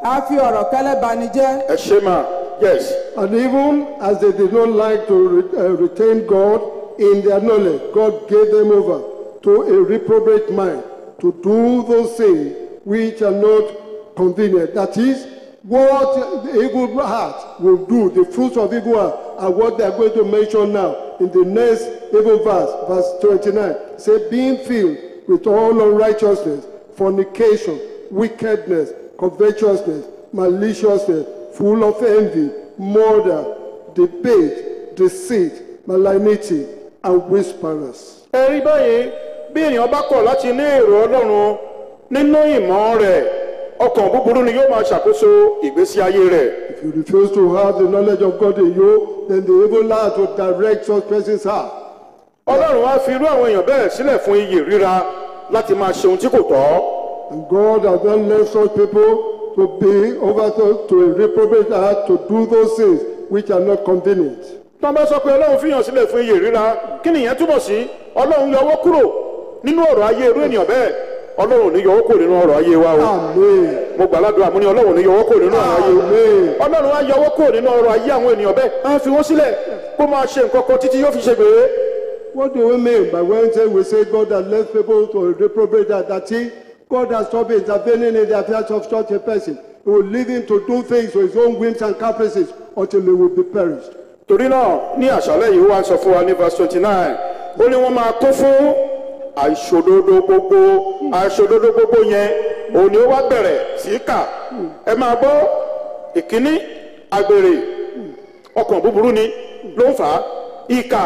a fi ọ̀rọ̀ kẹ́lẹ́ bani jẹ́ ẹ ṣe mà yes And even as they did not like to re- uh, retain God in their knowledge, God gave them over to a reprobate mind to do those things which are not convenient. That is, what the evil heart will do, the fruits of evil heart, are what they are going to mention now in the next evil verse, verse 29. Say, being filled with all unrighteousness, fornication, wickedness, covetousness, maliciousness, full of envy, murder, debate, deceit, malignity, and whisperers. ẹ rí báyìí bí èèyàn bá kọ̀ láti ní èrò ọlọ́run nínú ìmọ̀ rẹ̀ ọkàn búburú ni yóò máa ṣàkóso ìgbésí ayé rẹ̀ If you refuse to have the knowledge of God in you, then the evil heart will direct such person's heart. ọlọ́run á fi irú àwọn èèyàn bẹ́ẹ̀ sílẹ̀ fún iyì ríra láti máa ṣe ohun tí kò tọ́ And God has not left such people to be over to, to a reprobate heart to do those things which are not convenient. tó bá sọ pé ọlọ́run fìyàn sílẹ̀ fún iyì ríra kí nìyẹn túbọ̀ sí ọlọ́run yọwọ́ kúrò nínú ọ̀rọ̀ ayé irú ènìyàn bẹ́ẹ̀ ọlọ́run ò ní yọwọ́ kúrò nínú ọ̀rọ̀ ayé wa o Amen. mo gbàládùn àmúni ọlọ́run ò ní yọwọ́ kúrò nínú ọ̀rọ̀ ayé o Amen. ọlọ́run á yọwọ́ kúrò nínú ọ̀rọ̀ ayé àwọn ènìyàn bẹ́ẹ̀ á fi wọ́n sílẹ̀ kó máa ṣe nǹkan kan títí yóò fi ṣe gbèrè What do we mean by when say we say God has left people to a reprobate heart? That he, God has stopped intervening in the affairs of such a person. He will leave him to do things to his own whims and caprices until he will be perished. torí náà ní àṣálẹ́ yìí wá ń sọ fún wa ní verse twenty nine ó ní wọ́n máa kún fún àìṣòdodo gbogbo àìṣòdodo gbogbo yẹn òun ni ó wá bẹ̀rẹ̀ sí í kà ẹ máa gbọ́ ìkíní àgbèrè ọkàn búburú ni ló ń fà á ìkà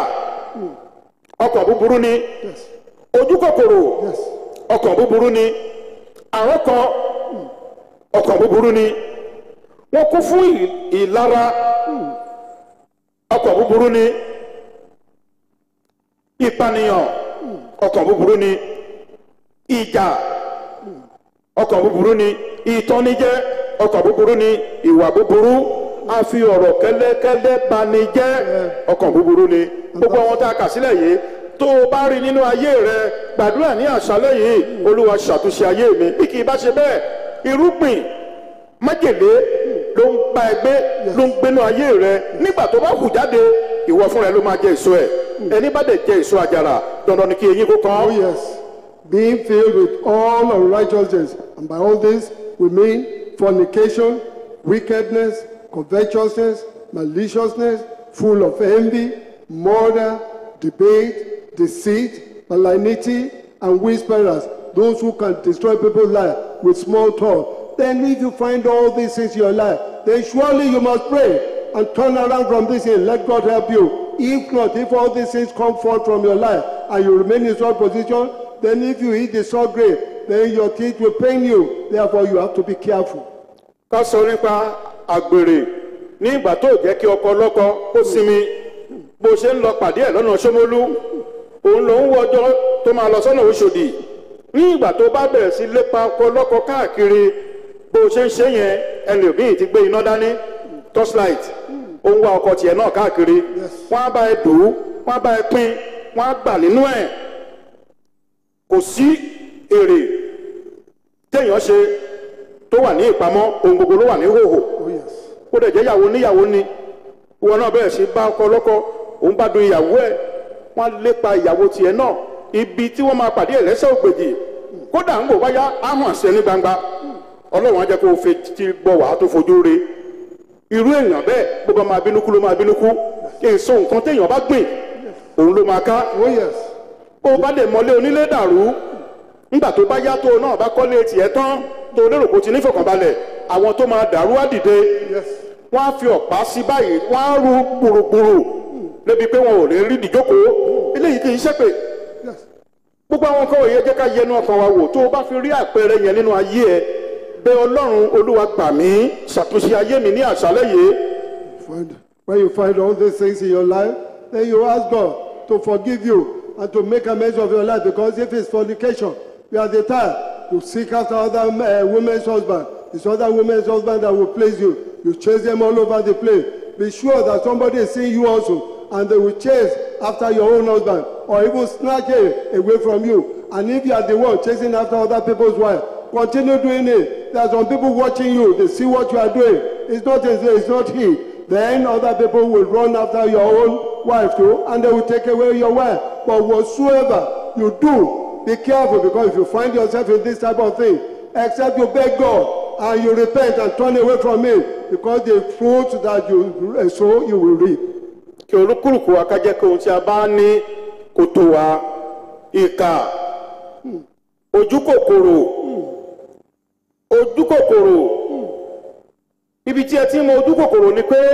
ọkàn búburú ni ojú kòkòrò Yes. ọkàn búburú ni àrọ́kọ ọkàn búburú ni wọ́n kún fún ì- ìlara ọkàn búburú ni ìpànìyàn ọkàn búburú ni ìjà ọkàn búburú ni ìtọ́nijẹ́ ọkàn búburú ni ìwà búburú a fi ọ̀rọ̀ kẹ́lẹ́kẹ́lẹ́ bani jẹ́ ọkàn búburú ni gbogbo àwọn tá a kà sílẹ̀ yìí tó o bá rí nínú ayé rẹ gbàdúrà ní àṣálẹ́ yìí olúwa ṣàtúnṣe ayé mi bí kì í bá ṣe bẹ́ẹ̀ irúgbìn májèlé ló ń bá ẹ gbé ló ń gbénú ayé rẹ nígbà tó bá hù jáde ìwọ fúnra ẹ ló máa jẹ èso ẹ ẹni bá dẹ̀ jẹ èso àjàrà dandan ni kí eyín kó kàn Oh, yes. Being filled with all unrighteousness. And by all this, we mean fornication, wickedness, covetousness, maliciousness, full of envy, murder, debate, deceit, malignity, and whisperers. Those who can destroy people's life with small talk. Then, if you find all these things in your life, then surely you must pray and turn around from this and let God help you. If not, if all these things come forth from your life and you remain in such position, then if you eat the salt grape, then your teeth will pain you. Therefore, you have to be careful. ká sọ nípa àgbèrè ní ìgbà tó jẹ́ kí ọkọ lọ́kọ ó sinmi bó ṣe ń lọ pàdé ẹ̀ lọ́nà ṣómólú òun ló ń wọ ọjọ́ tó máa lọ sọ́nà Òṣòdì ní ìgbà tó bá bẹ̀rẹ̀ sí lépa ọkọ lọ́kọ káàkiri bó ṣe ń ṣe yẹn ẹlòmíì ti gbé iná dání torchlight ó ń wá ọkọ tiẹ̀ náà káàkiri wọ́n á bá ẹ dùn ún wọ́n á bá ẹ pín wọ́n á gbà nínú ẹ̀ kò sí èrè téèyàn ṣe tó wà ní ìpamọ́ ohun gbogbo ló wà ní hòhò Oh, yes. ó dẹ̀ jẹ́ ìyàwó níyàwó ni ìwọ náà bẹ̀rẹ̀ sí bá ọkọ lọ́kọ òun bá dun ìyàwó ẹ̀ wọ́n á lépa ìyàwó tiẹ̀ náà ibi tí wọ́n máa pàdé ẹ̀ lẹ́sẹ̀ ògbèjì kódà ń bò wáyá á hàn sí ẹ ní gbangba ọlọ́run á jẹ́ kó o fi ti bọ̀ wá tó fojú re irú èèyàn bẹ́ẹ̀ bó bá máa bínú kú ló máa bínú kú èso nǹkan téèyàn bá gbìn òun ló máa ká Oh, yes. bó o bá lè mọlé onílé dàrú nígbà tó bá yá tó o náà bá kọ́lé tiẹ̀ tán tó o lérò kó o ti nífọ̀kànbalẹ̀ àwọn tó máa dàrú á dìde Yes. wọ́n á fi ọ̀pá sí báyìí wọ́n á ru gbùrùgbùrù débi pé wọn ò lè rí ìdíjókòó eléyìí kì í ṣépè Yes. gbogbo àwọn nǹkan òye jẹ́ ká yẹnu ọkàn wa wò tó o bá fi rí àpẹẹrẹ yẹn nínú ayé ẹ bẹ ọlọ́run olúwa gbà mí ṣàtúnṣe ayé mi ní àṣálẹ́ yìí Find, when you find all these things in your life, then you ask God to forgive you and to make amends of your life. Because if it's fornication, you are the time you seek after other uh, women's husband. It's other women's husband that will please you. You chase them all over the place. Be sure that somebody is seeing you also, and they will chase after your own husband, or even snatch him away from you. And if you are the one chasing after other people's wife, Continue doing it. There are some people watching you. They see what you are doing. It's not it's not he. Then other people will run after your own wife too, and they will take away your wife. But whatsoever you do, be careful because if you find yourself in this type of thing, except you beg God and you repent and turn away from it, because the fruit that you uh, sow, you will reap. kí olúkúlùkù wa ká jẹ́ kí ohun tí a bá ní kó tó wa ìkà ojú kòkòrò ojú kòkòrò ibi tí ẹ ti ń mọ ojú kòkòrò ni pé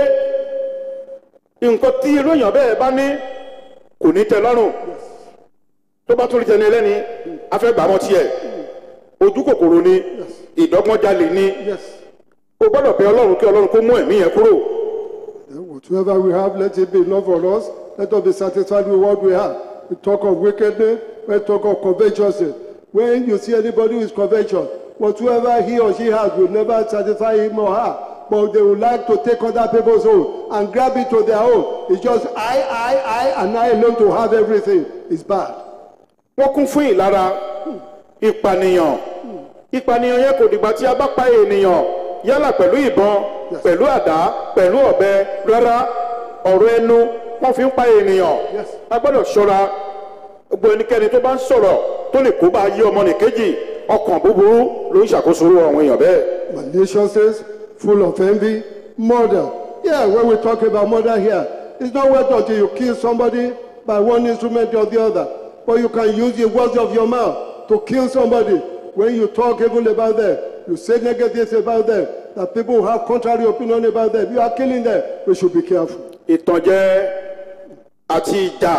nǹkan tí irú èèyàn bẹ́ẹ̀ bá ní kò ní tẹ́ lọ́rùn tó bá tún rí tẹni ẹlẹ́ni afẹ́gbàmọ́ tiẹ̀ ojú kòkòrò ni ìdọ́gbọ́njalè ni Yes. o gbọ́dọ̀ bẹ ọlọ́run kí ọlọ́run kó mú ẹ̀mí yẹn kúrò. Then whatever we have, let it be enough for us. Let us be satisfied with what we have. We talk of wickedness, we talk of covetousness. When you see anybody who is covetous, whatsoever he or she has will never satisfy him or her. But they would like to take other people's own and grab it to their own. It's just I, I, I, and I alone to have everything. It's bad. wọ́n kún fún ìlara ìpànìyàn ìpànìyàn yẹn kò dìgbà tí a bá pa ènìyàn yálà pẹ̀lú ìbọn pẹ̀lú àdá pẹ̀lú ọ̀bẹ rárá ọ̀rọ̀ ẹnu wọ́n fi ń pa ènìyàn Yes. a gbọ́dọ̀ ṣọ́ra gbogbo ẹnikẹ́ni tó bá ń sọ̀rọ̀ tó lè kó bá yí ọmọnìkejì ọkàn búburú ló ń ṣàkóso irú àwọn èèyàn bẹ́ẹ̀. maliciousness, full of envy, murder. Yeah, when we talk about murder here, it's not wait until you kill somebody by one instrument or the other. But you can use the words of your mouth to kill somebody. When you talk evil about them, you say negative about them, that people have contrary opinion about them, you are killing them. We should be careful. ìtànjẹ àti ìjà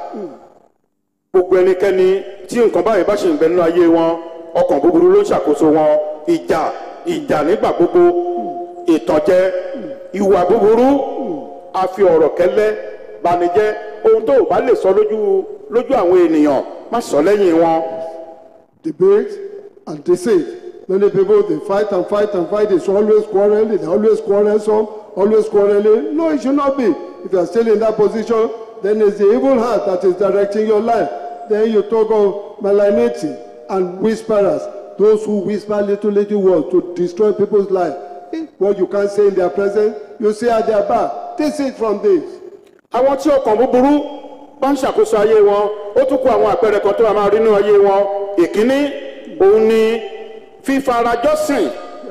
gbogbo ẹnikẹ́ni tí nǹkan báyìí bá ṣe ń bẹ nínú ayé wọn ọkàn búburú ló ń ṣàkóso wọn ìjà ìjà nígbà gbogbo ìtànjẹ ìwà búburú àfi ọ̀rọ̀ kẹ́lẹ́ banijẹ́ ohun tó o bá lè sọ lójú lójú àwọn ènìyàn má sọ lẹ́yìn wọn debate and deceit. Many people they fight and fight and fight. It's always quarreling. They always quarrelsome, always quarreling. No, it should not be. If you are still in that position, then it's the evil heart that is directing your life. Then you talk of malignity and whisperers, those who whisper little little words to destroy people's life. Eh, What you can't say in their presence, you say at their back. Deceit from this. àwọn tí ọkàn búburú bá ń ṣàkóso ayé wọn ó tún kó àwọn àpẹẹrẹ kan tó a máa rí nínú ayé wọn ìkíní òun ni fífarajọ́sìn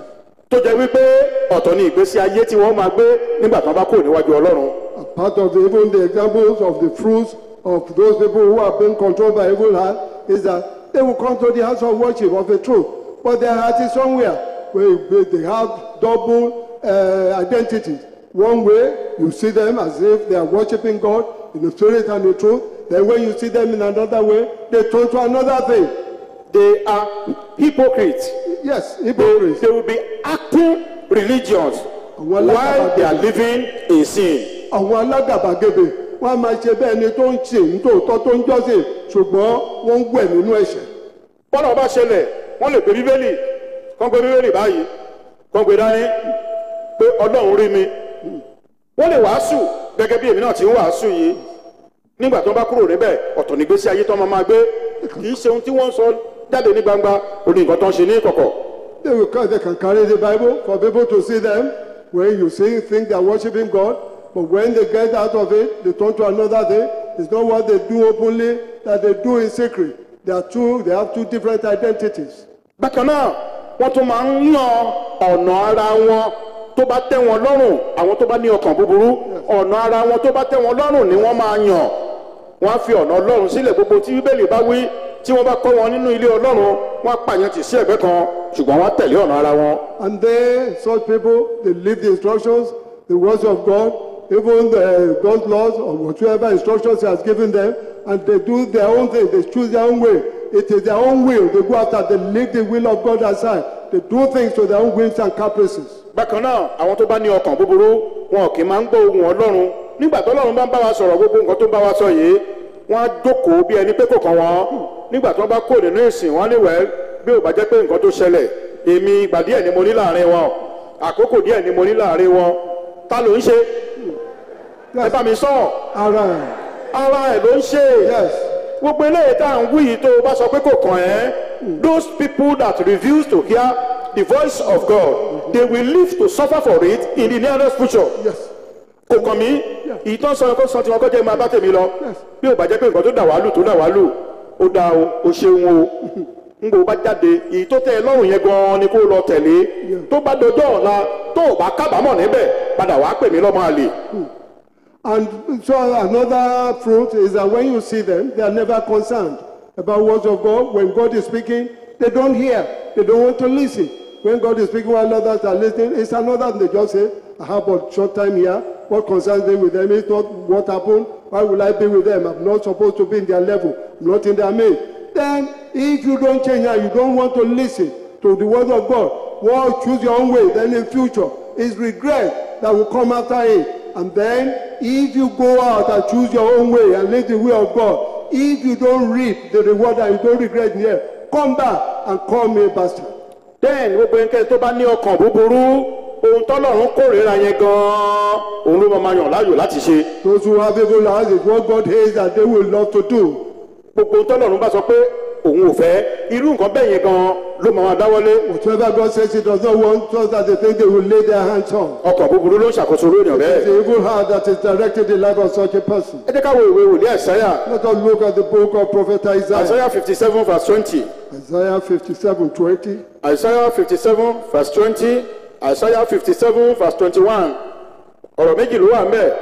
tó jẹ́ wípé ọ̀tọ̀ ni ìgbésí ayé tí wọ́n máa gbé nígbà tí wọ́n bá kúrò níwájú ọlọ́run A part of the, even the examples of the fruits of those people who are being controlled by evil heart is that they will come to the house of worship of the truth, but their heart is somewhere where where they have double uh, identities. One way, you see them as if they are worshiping God in the spirit and the truth. Then when you see them in another way, they turn to another thing. they are hypocrites Yes, they, hypocrites. they will be acting religious Àwọn while they are alágàbàgebè. living in sin àwọn alágàbàgebè wọn a máa ṣe bẹ́ẹ̀ ni tó ń ṣe nítòótọ́ tó ń jọ́sìn ṣùgbọ́n wọ́n ń wẹ̀ nínú ẹ̀ṣẹ̀. bọ́lá ọba ṣẹlẹ̀ wọ́n lè gbé bíbélì kán gbé bíbélì báyìí kán gbé dání pé ọlọ́run rí mi wọ́n lè wàásù gẹ́gẹ́ bí èmi náà ti ń wàásù yìí nígbà tó bá kúrò níbẹ̀ ọ̀tọ̀ nígbésí ayé tó máa máa gbé kì í ṣe ohun tí wọ́n ń sọ jáde ní gbangba ó ní nǹkan tó ń ṣe ní ìkọ̀kọ̀ They will come, they can carry the Bible for people to see them. When you see, think they are worshiping God, but when they get out of it, they turn to another thing. It's not what they do openly that they do in secret. They are two. They have two different identities. bákan náà wọ́n tún máa ń yan ọ̀nà ara wọn tó bá tẹ́ wọn lọ́rùn àwọn tó bá ní ọkàn búburú ọ̀nà ara wọn tó bá tẹ́ wọn lọ́rùn ni wọ́n máa yàn wọ́n á fi ọ̀nà ọlọ́run sílẹ̀ gbogbo tí bíbélì bá wí tí wọ́n bá kọ́ wọn nínú ilé ọlọ́run wọ́n á pààyàn tì sí ẹ̀gbẹ́ kan ṣùgbọ́n wọ́n á tẹ̀lé ọ̀nà ara wọn. And they, such people, they leave the instructions, the words of God, even the God's laws or whatever instructions He has given them, and they do their own thing. They choose their own way. It is their own will. They go after. They leave the will of God aside. They do things to their own whims and caprices. bákan náà àwọn tó bá ní ọkàn búburú wọn kì í máa ń gbọ́ ohùn ọlọ́run nígbà tó ọlọ́run bá ń bá wa sọ̀rọ̀ gbogbo nǹkan tó ń bá wa sọ yìí wọ́n á jókòó bí ẹni pé kò kàn wọ́n nígbà tí wọ́n bá kó nínú ìsìn wọn á lè wẹ́ bí ò bá jẹ́ pé nǹkan tó ṣẹlẹ̀ èmi ìgbà díẹ̀ ni mo ní láàrin wọn àkókò díẹ̀ ni mo ní láàrin wọn ta ló ń ṣe ẹ bá mi sọ All right. ara ẹ̀ ló ń ṣe Yes. gbogbo eléyìí tá à ń wí yìí tó o bá sọ pé kò kàn ẹ́ those people that refuse to hear the voice of God they will live to suffer for it in the nearest future Yes. kò kàn mí ìtàn sọ ẹ̀kọ́ sọ tí wọn kọ́ jẹ́ máa bá tèmi lọ bí ò bá jẹ́ pé nǹkan tó dà wá lù tó dà wá lù ó dáa o ó ṣeun o n kò bá jáde èyí tó tẹ́ ẹ lọ́rùn yẹn gan-an ni kó lọ tẹ̀lé tó bá dọjọ́ ọ̀la tó ò bá kábàámọ̀ níbẹ̀ padà wàá pè mí lọ́mọ àlè. And so another fruit is that when you see them, they are never concerned about words of God. When God is speaking, they don't hear. They don't want to listen. When God is speaking while others are listening, it's another they just say, I have a short time here. What concerns me with them is not what happened. Why will I be with them? I'm not supposed to be in their level. I'm not in their midst. Then, if you don't change and you don't want to listen to the word of God, well, choose your own way. Then in future, it's regret that will come after it. And then, if you go out and choose your own way and live the way of God, if you don't reap the reward and you don't regret in here, come back and call me a bastard. then gbogbo ẹnikẹ́ni tó bá ní ọkàn búburú ohun tọ́lọ́run kórìíra yẹn gan-an òun ló máa máa yàn láàyò láti ṣe Those who have evil eyes is what God hates that they will love to do. gbogbo ohun tọ́lọ́run bá sọ pé òun ò fẹ́ irú nǹkan bẹ́ẹ̀ yẹn gan-an ló máa máa dáwọ́lé Whatever God says he does not want, just that they think they will lay their hands on. ọkàn búburú ló ń ṣàkóso lórí èèyàn bẹ́ẹ̀. It's the evil heart that is directed the life of such a person. ẹ jẹ́ ká wo ìwé wòlíì ẹ̀sáyà Let us look at the book of Prophet Isaiah. Isaiah fifty seven verse twenty Isaiah 57 20. Isaiah fifty seven verse twenty Isaiah fifty seven verse twenty one ọ̀rọ̀ méjì ló wà ń bẹ̀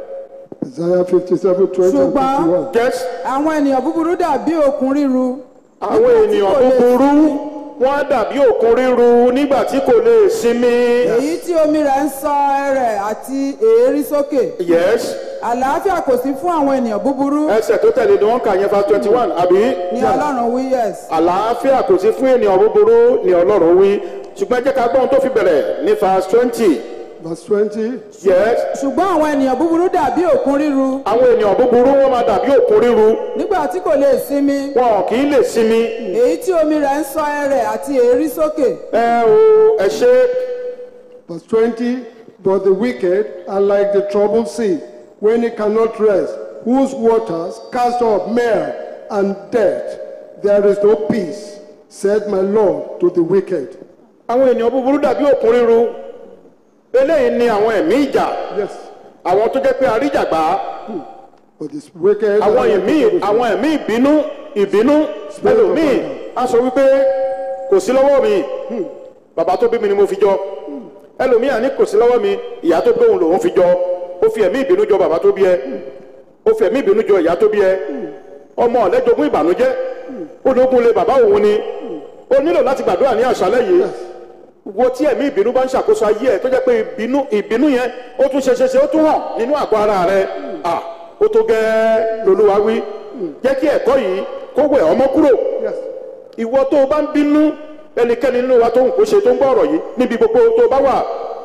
Isaiah 57 20 and Ṣùgbọ́n- 51. get àwọn ènìyàn búburú dàbí òkun ríru àwọn nígbà tí ènìyàn kò lè búburú sinmi. wọ́n á dàbí òkun ríru nígbà tí kò lè sinmi èyí tí omi rẹ̀ ń sọ ẹrẹ̀ àti èérí sókè yes àlàáfíà kò sí fún àwọn ènìyàn búburú ẹsẹ̀ tó tẹ̀lé ni wọ́n kà yẹn verse twenty one àbí ní ọlọ́run wí yes àlàáfíà kò sí fún ènìyàn búburú ni ọlọ́run wí ṣùgbọ́n ẹ jẹ́ ká gbọ́n tó fi bẹ̀rẹ̀ ní verse twenty Verse 20. yes ṣùgbọ́n àwọn ènìyàn búburú dàbí òkun ríru àwọn ènìyàn búburú wọ́n máa dàbí òkun ríru nígbà tí kò lè sinmi wọn kì í lè sinmi èyí tí omi rẹ̀ ń sọ ẹrẹ̀ àti èérí sókè ẹ o ẹ ṣe Verse 20. But the wicked are like the troubled sea when it cannot rest, whose waters cast up mire and death. There is no peace, said my Lord to the wicked. àwọn ènìyàn búburú dàbí òkun ríru eléyìí ni àwọn ẹ̀mí ìjà Yes. àwọn tó jẹ́ pé àríjàgbá But this wicked. àwọn are like ẹ̀mí the troubled sea. àwọn ẹ̀mí ìbínú ìbínú ẹlòmíì á sọ wípé kò sí lọ́wọ́ mi bàbá tó bí mi ni mo fi jọ ẹlòmíì àní kò sí lọ́wọ́ mi ìyá tó gbóhùn lòun fi jọ ó fi ẹ̀mí ìbínú jọ bàbá tó bí ẹ ó fi ẹ̀mí ìbínú jọ ìyá tó bí ẹ ọmọ ọ̀lẹ́jogún ìbànújẹ́ ó lógún lé bàbá òun ni ó nílò láti gbàdúrà ní àṣálẹ́ yìí wo tí ẹ̀mí ìbínú bá ń ṣàkóso ayé ẹ̀ tó jẹ́ pé ìbínú ìbínú yẹn ó tún ṣeṣeṣe ó tún hàn nínú àgọ́ ara rẹ̀ à ó tó gẹ́ẹ́ lolúwa wí jẹ́ kí ẹ̀kọ́ yìí kó wẹ̀ ọmọ kúrò Yes. ìwọ tó o bá ń bínú ẹnikẹ́ni nínú wa tó ń kó ṣe tó ń gbọ́ ọ̀rọ̀ yìí níbi gbogbo tó o bá wà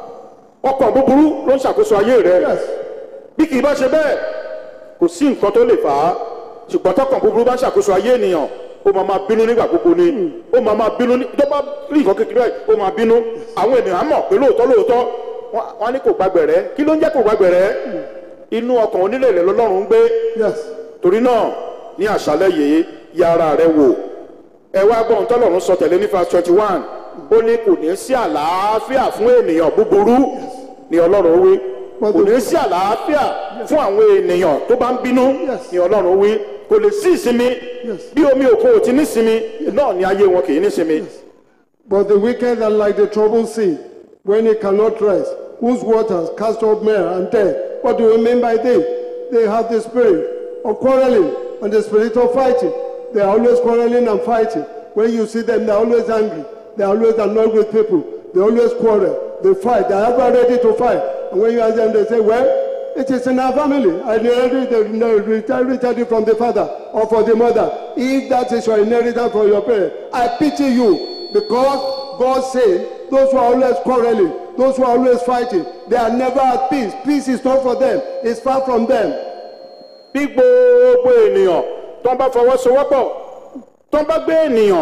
ọkàn búburú ló ń ṣàkóso ayé rẹ̀ Yes. bí kì í bá ṣe bẹ́ẹ̀ kò sí nǹkan tó lè fà á ṣùgbọ́n tọkàn búburú bá ń ṣàkóso ayé ènìyàn ó máa máa bínú nígbà gbogbo ni ó máa máa bínú ní tó bá rí nǹkan kékeré báyìí ó máa bínú àwọn ènìyàn á mọ̀ pé lóòótọ́ lóòótọ́ wọ́n wọ́n á ní kò gbàgbẹ̀rẹ́ kí ló ń jẹ́ kò gbàgbẹ̀rẹ́ inú ọkàn onílẹ̀ lọ́lọ́run ń gbé Yes. torí náà ní àṣálẹ́ yìí ya ara rẹ wò ẹ wá gbọ́n tọ́lọ́run sọ tẹ̀lé ní verse twenty one ó ní kò ní sí àlàáfíà fún ènìyàn búburú ni ọlọ́run wí kò ní sí àlàáfíà fún àwọn ènìyàn tó bá ń bínú Yes. ni ọlọ́run wí kò lè sí ìsinmi Yes. bí omi òkun ò ti ní sinmi náà ni ayé wọn kì í ní sinmi But the wicked are like the troubled sea when it cannot rest, whose waters cast up mire and death. What do we mean by this? They have the spirit of quarreling and the spirit of fighting. They are always quarreling and fighting. When you see them, they're always angry. They're always annoyed with people. They always quarrel. They fight. They're ever ready to fight. And when you ask them, they say, well, it is in our family. I inherited inherited it from the father or from the mother. If that is your inheritance from your parents, I pity you because God says those who are always quarreling, those who are always fighting, they are never at peace. Peace is not for them, it's far from them. bí gbogbo ènìyàn tó ń bá fọwọ́sowọ́pọ̀ tó ń bá gbé ènìyàn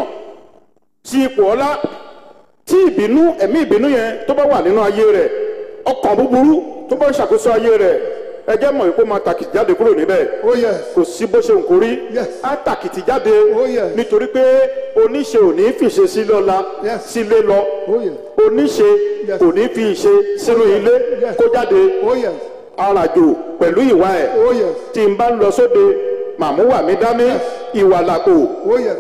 sí ipò ọlá tí ìbínú ẹ̀mí ìbínú yẹn tó bá wà nínú ayé rẹ̀ ọkàn búburú tó bá ń ṣàkóso ayé rẹ̀ ẹ jẹ́ mọ̀ pé ó máa tàkìtì jáde kúrò níbẹ̀ Oh, yes. kò sí bó ṣe ń kórí Yes. á tàkìtì jáde Oh, yes. nítorí pé oníṣe ò ní fìṣe sí lọ́la Yes. sílé lọ Oh, yes. oníṣe Yes. kò ní fi ìṣe sínú ilé Yes. kó jáde Oh, yes. arajò pẹ̀lú ìwà ẹ̀ Oh, yes. tí n bá ń lọ sóde màmúwà mi dání ìwà làpò Oh, yes.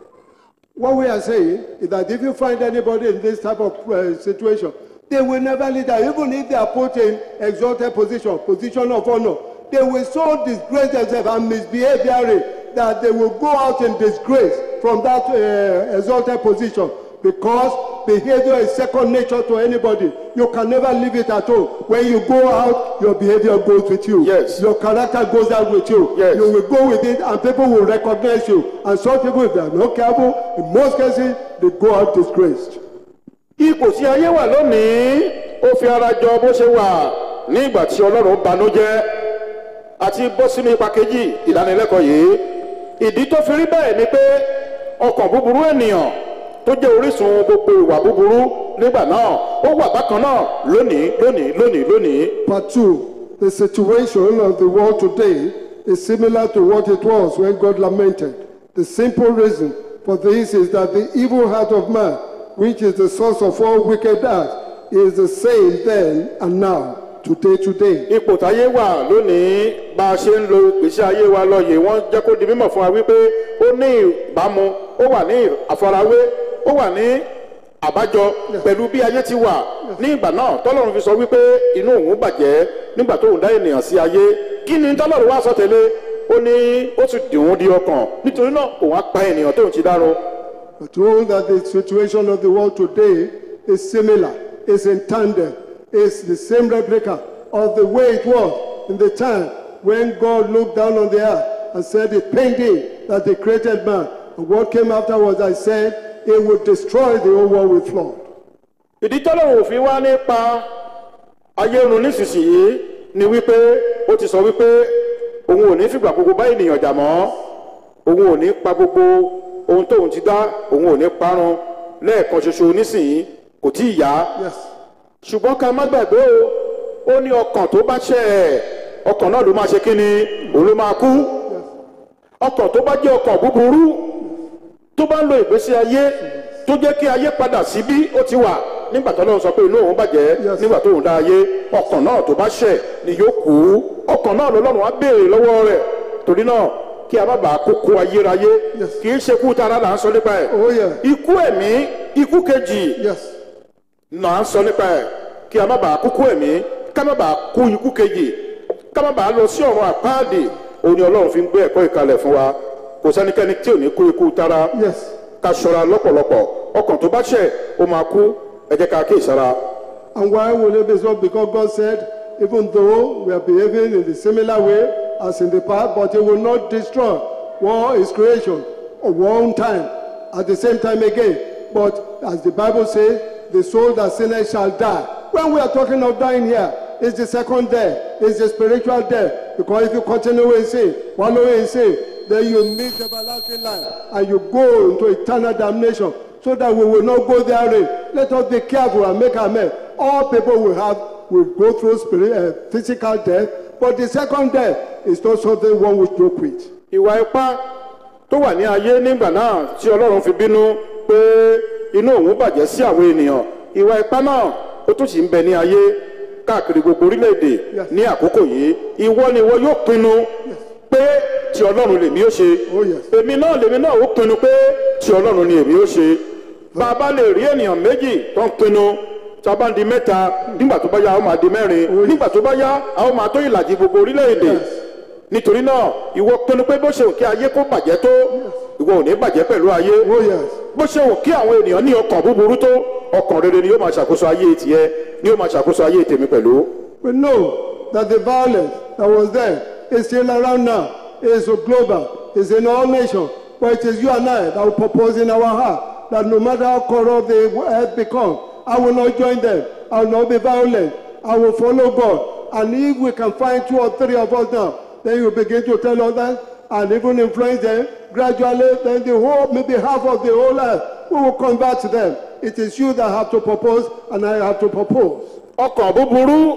What we are saying is that if you find anybody in this type of uh, situation, they will never lead that. Even if they are put in exalted position, position of honor, they will so disgrace themselves and misbehave therein that they will go out in disgrace from that uh, exalted position because behavior is second nature to anybody. You can never leave it at all. When you go out, your behavior goes with you. Yes. Your character goes out with you. Yes. You will go with it and people will recognize you. And some people, if they are not careful, in most cases, they go out disgraced. ipò tí ayé wà lónìí ó fi ara jọ bó ṣe wà ní ìgbà tí ọlọ́run banújẹ́ àti bọ́ sínú ipa kejì ìdánilẹ́kọ̀ọ́ yìí ìdí tó fi rí bẹ́ẹ̀ ni pé ọkàn búburú ènìyàn tó jẹ́ orísun gbogbo ìwà búburú nígbà náà ó wà bákan náà lónìí lónìí lónìí lónìí Part two, the situation of the world today is similar to what it was when God lamented. The simple reason for this is that the evil heart of man, which is the source of all wicked acts, is the same then and now, today, today. ipò táyé wà lónìí bá a ṣe ń lo ìgbésí ayé wa lọ yìí wọ́n jẹ́ kó di mímọ̀ fún wa wípé ó ní ìbámu ó wà ní àfarawé ó wà ní àbájọ pẹ̀lú bí ayé ti wà ní ìgbà náà tọ́lọ́run fi sọ wípé inú òun bàjẹ́ nígbà tóun dá ènìyàn sí ayé kí ni tọ́lọ́run wá sọ tẹ́lẹ̀ ó ní ó sì dì òun di ọkàn nítorí náà òun á pa ènìyàn tóun ti dárun But told that the situation of the world today is similar, is in tandem, is the same replica of the way it was in the time when God looked down on the earth and said it pained him that he created man. And what came afterwards, I said, it would destroy the whole world with flood. ìdí tọ́lọ́run òfin wá nípa ayé run nísinsìnyí ni wípé ó ti sọ wípé òun ò ní fìgbà gbogbo bá ènìyàn jà mọ́ òun ò ní pa gbogbo ohun tóun ti dá òun ò ní parun lẹ́ẹ̀kan ṣoṣo nísìnyí kò tí ì yá Yes. ṣùgbọ́n ká má gbàgbé o ó ní ọkàn tó bá ṣẹ̀ ẹ̀ ọkàn náà ló máa ṣe kí ni òun ló máa kú ọkàn tó bá jẹ́ ọkàn búburú tó bá ń lo ìgbésí ayé tó jẹ́ kí ayé padà sí bí ó ti wà nígbà tó lọ́wọ́ sọ pé inú òun bàjẹ́ Yes. nígbà tó òun dá ayé ọkàn náà tó bá ṣẹ̀ ni yóò kú ọkàn náà lọ́lọ́run á béèrè lọ́wọ́ rẹ̀ torí náà kí a má bàa kókó ayérayé Yes. kì í ṣe kú tara là ń sọ nípa ẹ̀ Oh, yeah. ikú ẹ̀mí ikú kejì Yes. là ń sọ nípa ẹ̀ kí a má bàa kúkú ẹ̀mí ká má bàa kú ikú kejì ká má bàa lọ sí ọ̀run àpáàdì òun ni ọlọ́run fi ń gbé ẹ̀kọ́ ìkalẹ̀ fún wa kò sẹ́nikẹ́ni tí ò ní kú ikú tara Yes. ká ṣọ́ra lọ́pọ̀lọpọ̀ ọkàn tó bá ṣẹ̀ ó máa kú ẹ jẹ́ ká kí ìsára. And why will it be so? Because God said, even though we are behaving in the similar way as in the past, but it will not destroy one is creation at one time, at the same time again. But as the Bible says, the soul that sinners shall die. When we are talking of dying here, it's the second death, it's the spiritual death. Because if you continue in sin, wallowing in sin, then you miss everlasting life and you go into eternal damnation so that we will not go therein. Let us be careful and make amends. All people will have will go through spirit, uh, physical death, but the second death is not something one will joke with. ìwà ipá tó wà ní ayé nígbà náà tí ọlọ́run fi bínú pé inú òun bàjẹ́ sí àwọn ènìyàn ìwà ipá náà ó tún sì ń bẹ ní ayé káàkiri gbogbo orílẹ̀-èdè Yes. ní àkókò yìí ìwọ ni ìwọ yóò pinnu pé tí ọlọ́run lèmi ó ṣe Oh, yes. èmi náà lèmi náà ó pinnu pé tí ọlọ́run ni èmi ó ṣe bá a bá lè rí ènìyàn méjì tó ń pinnu tí a bá ń di mẹ́ta nígbà tó bá yá a ó máa di mẹ́rin nígbà tó bá yá a ó máa tó ìlàjì gbogbo orílẹ̀-èdè nítorí náà ìwọ pinnu pé bó ṣe òkè ayé kó bàjẹ́ tó ìwọ ò ní bàjẹ́ pẹ̀lú ayé Oh, yes. bó ṣe òkè àwọn ènìyàn ní ọkàn búburú tó ọkàn rere ni yóò máa ṣàkóso ayé tiẹ̀ ni yóò máa ṣàkóso ayé tèmi pẹ̀lú. We know that the violence that was there is still around now. It's global. It's in all nations. But it is you and I that will propose in our heart that no matter how corrupt the earth becomes, I will not join them. I will not be violent. I will follow God. And if we can find two or three of us now, then you begin to tell others and even influence them. Gradually, then the whole, maybe half of the whole earth, we will convert them. It is you that have to propose, and I have to propose. ọkàn búburú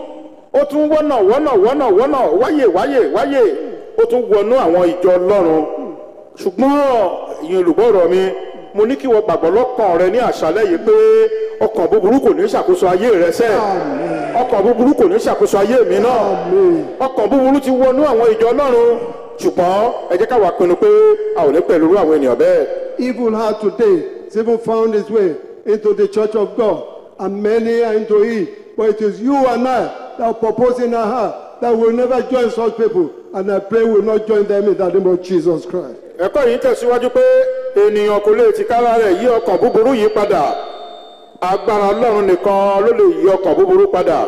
ó tún wọ́nà wọ́nà wọ́nà wọ́nà wáyè wáyè wáyè ó tún wọnú àwọn ìjọ ọlọ́run ṣùgbọ́n ìyẹn olùgbọ́rọ̀ mi mo ní kí wọ́n gbàgbọ́ lọ́kàn rẹ ní àṣálẹ́ yìí pé ọkàn búburú kò ní ṣàkóso ayé rẹ sẹ́ ọkàn búburú kò ní ṣàkóso ayé mi náà ọkàn búburú ti wọnú àwọn ìjọ ọlọ́run ṣùgbọ́n ẹ jẹ́ káwa pinnu pé a ò ní pẹ̀lú irú àwọn ènìyàn bẹ́ẹ̀. Evil heart today has even found its way into the church of God, and many are into it. But it is you and I that are proposing our heart that will never join such people, and I pray will not join them in the name of Jesus Christ. ẹ̀kọ́ yìí tẹ̀síwájú pé ènìyàn kò lè ti kára rẹ̀ yí ọkàn búburú yìí padà agbára ọlọ́run nìkan ló lè yí ọkàn búburú padà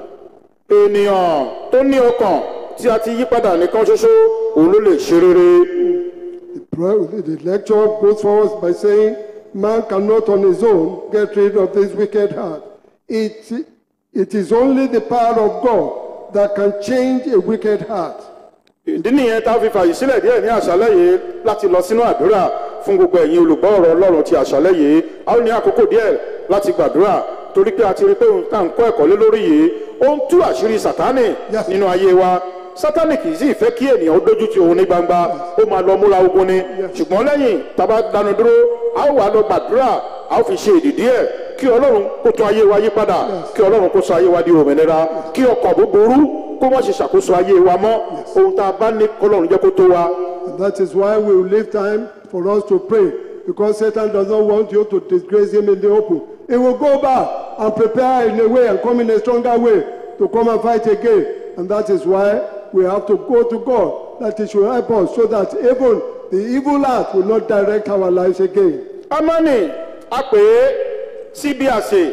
ènìyàn tó ní ọkàn tí a ti yí padà nìkan ṣoṣo òun ló lè ṣe rere The pro- The lecture goes forward by saying, Man cannot on his own get rid of this wicked heart. It, it is only the power of God that can change a wicked heart. ìdí nìyẹn tá a fi fàyè sílẹ̀ díẹ̀ ní àṣálẹ́ yìí láti lọ sínú àdúrà fún gbogbo ẹ̀yin olùgbọ́ ọ̀rọ̀ ọlọ́run ti àṣálẹ́ yìí a ó ní àkókò díẹ̀ láti gbàdúrà torí pé a ti rí pé òun tá à ń kọ́ ẹ̀kọ́ lé lórí yìí ó ń tú àṣírí sátánì Yes. nínú ayé wa sátánì kì í sì fẹ́ kí ènìyàn ó dójú ti òun ní gbangba ó máa lọ múra ogun ni ṣùgbọ́n lẹ́yìn tábà dánu dúró a ó wà lọ gbàdúrà a ó fi ṣe ìdìdí ẹ̀ kí ọlọ́run kó tún ayé wa yí padà kí ọlọ́run kó sọ ayé wa di òmìnira kí ọkọ̀ búburú kó má ṣe ṣàkóso ayé wa mọ́ ohun tá a bá ní kọlọ́run jẹ́ kó tó wa. And that is why we will leave time for us to pray, because Satan does not want you to disgrace him in the open. He will go back and prepare in a way and come in a stronger way to come and fight again. And that is why we have to go to God, that He should help us so that even the evil heart will not direct our lives again. amani a pè é síbi àsè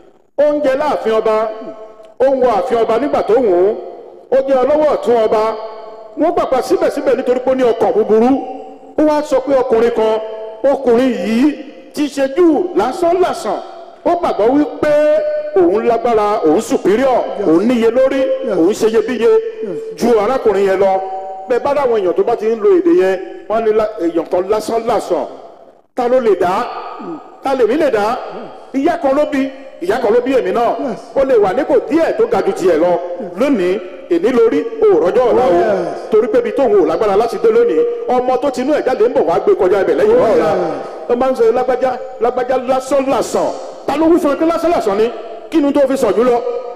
oúnjẹ láàfin ọba ó ń wọ ààfin ọba nígbà tó wù ú ó jẹ́ ọlọ́wọ́ ọ̀tún ọba wọ́n pàpà síbẹ̀síbẹ̀ nítorí pé ó ní ọkàn búburú ó wá sọ pé ọkùnrin kan ọkùnrin yìí ti ṣe jù lásán làsàn ó gbàgbọ́ wípé òun lágbára òun superior òun níye lórí òun ṣe iyebíye ju arákùnrin yẹn lọ bẹ́ẹ̀ bá dáwọn èèyàn tó bá ti ń lo èdè yẹn wọ́n ní lá- èèyàn kan lásán làsàn ta ló lè dá ta lèmi lè dá ìyá kan ló bí ìyá kan ló bí èmi náà ó lè wà nípò díẹ̀ tó ga ju tiẹ̀ lọ lónìí èní lórí òòrọ̀jọ́ ọ̀la o yes. torí pé ibi tóun ò lágbára láti dé lónìí ọmọ tó tinú ẹ̀ jáde ń bọ̀ wá gbé kọjá ibẹ̀ lẹ́yìn Oh, ọ̀la yes. tó máa ń sọ lágbájá lágbájá lásán làsàn ta ló wí fún ẹ pé lásán làsàn ni kí ni tó fi sàn jù lọ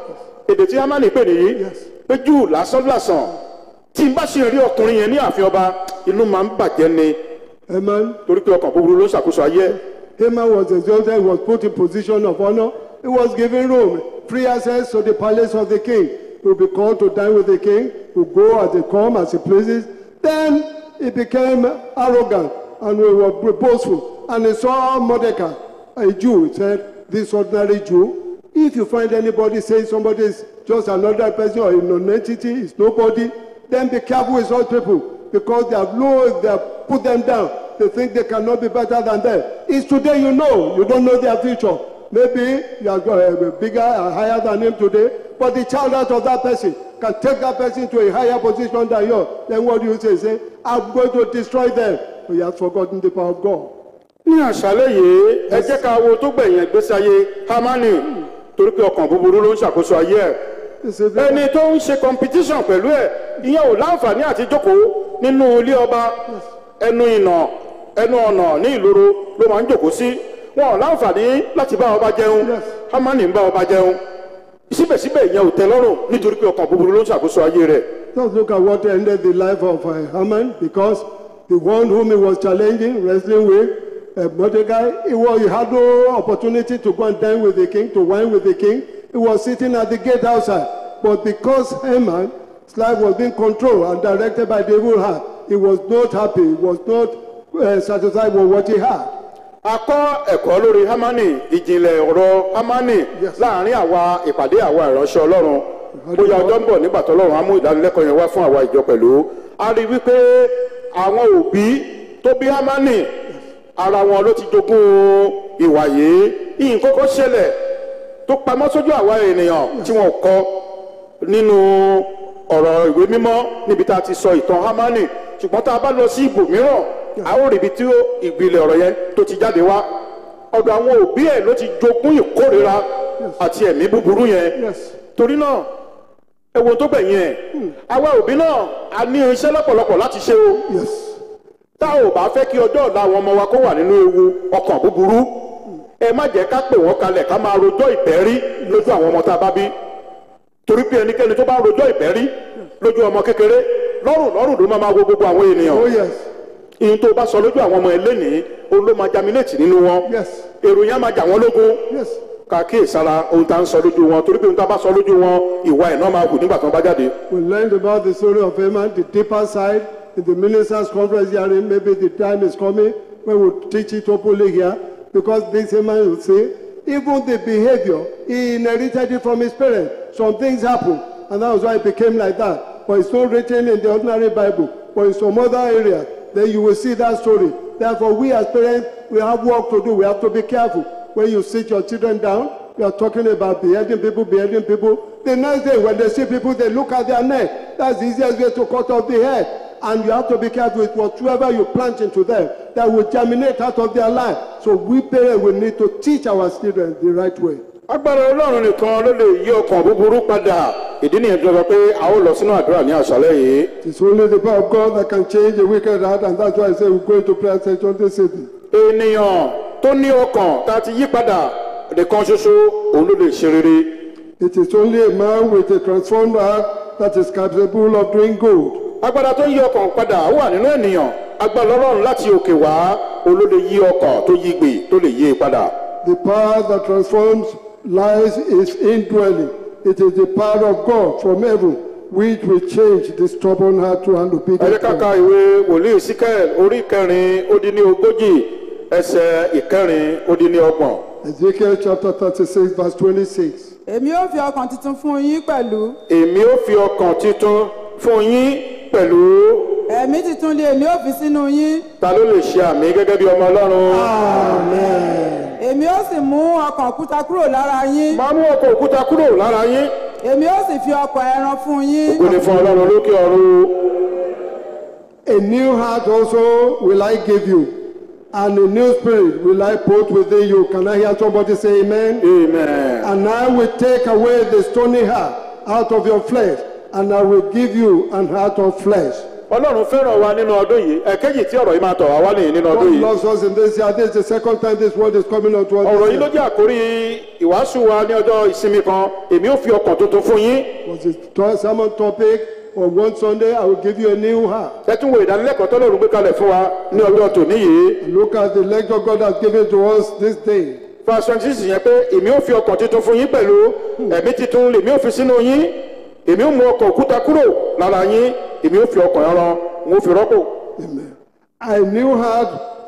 èdè tí hamani pè nìyí pé jù lásán làsàn tí n bá ṣe rí ọkùnrin yẹn ní ààfin ọba inú máa ń bàjẹ́ ni Amen. torí pé ọkàn búburú ló ń ṣàkóso ayé ẹ̀. Haman was exalted, he was put in position of honor. He was given room, free access to the palace of the king. He will be called to dine with the king, to go as they come, as he pleases. Then he became arrogant and he was boastful. And he saw Mordecai, a Jew, he said, This ordinary Jew, if you find anybody saying somebody is just another person or a non-entity, is nobody, then be careful with such people because they have low, they have put them down. They think they cannot be better than them. It's today you know. You don't know their future. Maybe you are uh, bigger and higher than him today, but the child out of that person can take that person to a higher position than yours. Then what do you say? Say, I'm going to destroy them. But he has forgotten the power of God. ní àṣálẹ́ yìí ẹ jẹ́ ká wo tó gbẹ̀yìn ìgbésí ayé hamani torí pé ọkàn búburú ló ń ṣàkóso ayé ẹ̀ This is ẹni tó ń ṣe competition pẹ̀lú ẹ̀ ìyẹn ò láǹfààní àti jókòó nínú ilé ọba ẹnu ìnà ẹnu ọ̀nà ní ìloro ló máa ń jókòó sí wọn ò láǹfààní láti bá ọba jẹun Yes. hamani ń bá ọba jẹun síbẹ̀síbẹ̀ ìyẹn ò tẹ́ lọ́rùn nítorí pé ọkàn búburú ló ń ṣàkóso ayé rẹ̀ Just look at what ended the life of uh, Haman because the one whom he was challenging, wrestling with, uh, Mordecai, he, was, he had no opportunity to go and dine with the king, to wine with the king. He was sitting at the gate outside. But because Haman's life was being controlled and directed by the evil heart, he was not happy, he was not uh, satisfied with what he had. a kọ́ ẹ̀kọ́ lórí hamani ìjìnlẹ̀ ọ̀rọ̀ hamani Yes. láàrin àwa ìpàdé àwa ìránṣẹ́ ọlọ́run bóyá ọjọ́ ń bọ̀ nígbà tó ọlọ́run á mú ìdánilẹ́kọ̀ọ́ yẹn wá fún àwa ìjọ pẹ̀lú a rí i wípé àwọn òbí tó bí hamani ara wọn ló ti jogún ìwà yìí ìyìn kókó ṣẹlẹ̀ tó pamọ́ sójú àwa ènìyàn tí wọn kọ nínú ọ̀rọ̀ ìwé mímọ́ níbi tá a ti sọ ìtàn hamani ṣùgbọ́n tá a bá lọ sí ibòmíràn a ó rí ibi tí ó- ìgbìlẹ̀ ọ̀rọ̀ yẹn tó ti jáde wá ọ̀dọ̀ àwọn òbí ẹ̀ ló ti jogún ìkórira àti ẹ̀mí búburú yẹn Yes. torí náà ewu tó gbẹ̀yìn ẹ̀ àwa òbí náà a ní iṣẹ́ lọ́pọ̀lọpọ̀ láti ṣe o Yes. tá ò bá fẹ́ kí ọjọ́ ọ̀la àwọn ọmọ wa kó wà nínú ewu ọkàn búburú ẹ má jẹ́ ká pè wọ́n kalẹ̀ ká máa rojọ́ ìbẹ́rí lójú àwọn ọmọ tá a bá bí torí pé ẹnikẹ́ni tó bá rojọ́ ìbẹ́rí lójú ọmọ kékeré lọ́rùn lọ́rùn ló máa máa wo gbogbo àwọn ènìyàn Oh, yes. ìyẹn tó bá sọ lójú àwọn ọmọ ẹlẹ́nìí òun ló máa jaminéètì nínú wọn Yes. èrò yẹn á máa jà wọ́n lógún Yes. ká kíyèsára ohun tá à ń sọ lójú wọn torí pé ohun tá a bá sọ lójú wọn ìwà ẹ̀ náà máa hù nígbà tí wọ́n bá jáde. We learned about the story of Haman, the deeper side, in the ministers' conference hearing. Maybe the time is coming when we'll teach it openly here. Because this Haman will say, even the behavior, he inherited it from his parents. Some things happen, and that was why it became like that. But it's not written in the ordinary Bible. But in some other area, then you will see that story. Therefore, we as parents, we have work to do. We have to be careful. When you sit your children down, you are talking about beheading people, beheading people. The next day, when they see people, they look at their neck. That's the easiest way to cut off the head. And you have to be careful with whatsoever you plant into them that will germinate out of their life. So we parents will need to teach our children the right way. agbára ọlọ́run nìkan ló lè yí ọkàn búburú padà ìdí nìyẹn tó sọ pé a ó lọ sínú àdúrà ní àṣálẹ́ yìí. It's only the power of God that can change a wicked heart, and that's why I say we're going to prayer session this evening. ènìyàn tó ní ọkàn tá a ti yí padà nìkan ṣoṣo òun ló lè ṣe rere. It is only a man with a transformed heart that is capable of doing good. agbára tó yí ọkàn padà ó wà nínú ènìyàn agbára ọlọ́run láti òkè wá òun ló lè yí ọkàn tó yí gbè tó lè yí i padà. The power that transforms lives is indwelling. It is the power of God from heaven which will change the stubborn heart to an ẹ jẹ́ obedient ká heart. ka ìwé wòlíì síkẹ́ẹ̀l orí kẹrin ó dín ní ogójì ẹsẹ̀ ìkẹrin ó dín ní ọgbọ̀n. Ezekiel chapter 36, verse 26. èmi ó fi ọkàn tuntun fún yín pẹ̀lú èmi ó fi ọkàn titun fún yín pẹ̀lú ẹ̀mí tuntun lé èmi ó fi sínú yín ta ló lè ṣe àmì gẹ́gẹ́ bí ọmọ ọlọ́run. èmi ó sì mú ọkàn òkúta kúrò lára yín máa mú ọkọ̀ òkúta kúrò lára yín. èmi ó sì fi ọkàn ẹran fún yín ògo ni fún ọlọ́run lókè ọ̀run. A new heart also will I give you, and a new spirit will I put within you. Can I hear somebody say amen? amen. And I will take away the stony heart out of your flesh, and I will give you an heart of flesh. ọlọ́run fẹ́ràn wa nínú ọdún yìí ẹ̀kẹ́jì tí ọ̀rọ̀ yìí máa tọ̀ wá wá nìyí nínú ọdún God yìí. loves us in this year. This is the second time this word is coming out to us. ọ̀rọ̀ this yìí ló year. jẹ́ àkórí ìwàásù wa ní ọjọ́ ìsinmi kan èmi ò fi ọkàn tuntun fún yín. was a to- sermon topic on one Sunday. I will give you a new heart. ẹ tún wo ìdánilẹ́kọ̀ọ́ tọ́lọ́run gbé kalẹ̀ fún wa ní ọjọ́ tòní yìí. Look at the lecture God has given to us this day. verse twenty six yẹn pé èmi ò fi ọkàn tuntun fún yín pẹ̀lú ẹ̀mí tuntun lèmi ò fi sínú yín èmi ò mú ọkàn òkúta kúrò lára yín èmi ò fi ọkàn ẹran n ó fi rọ́pò. Amen. A new heart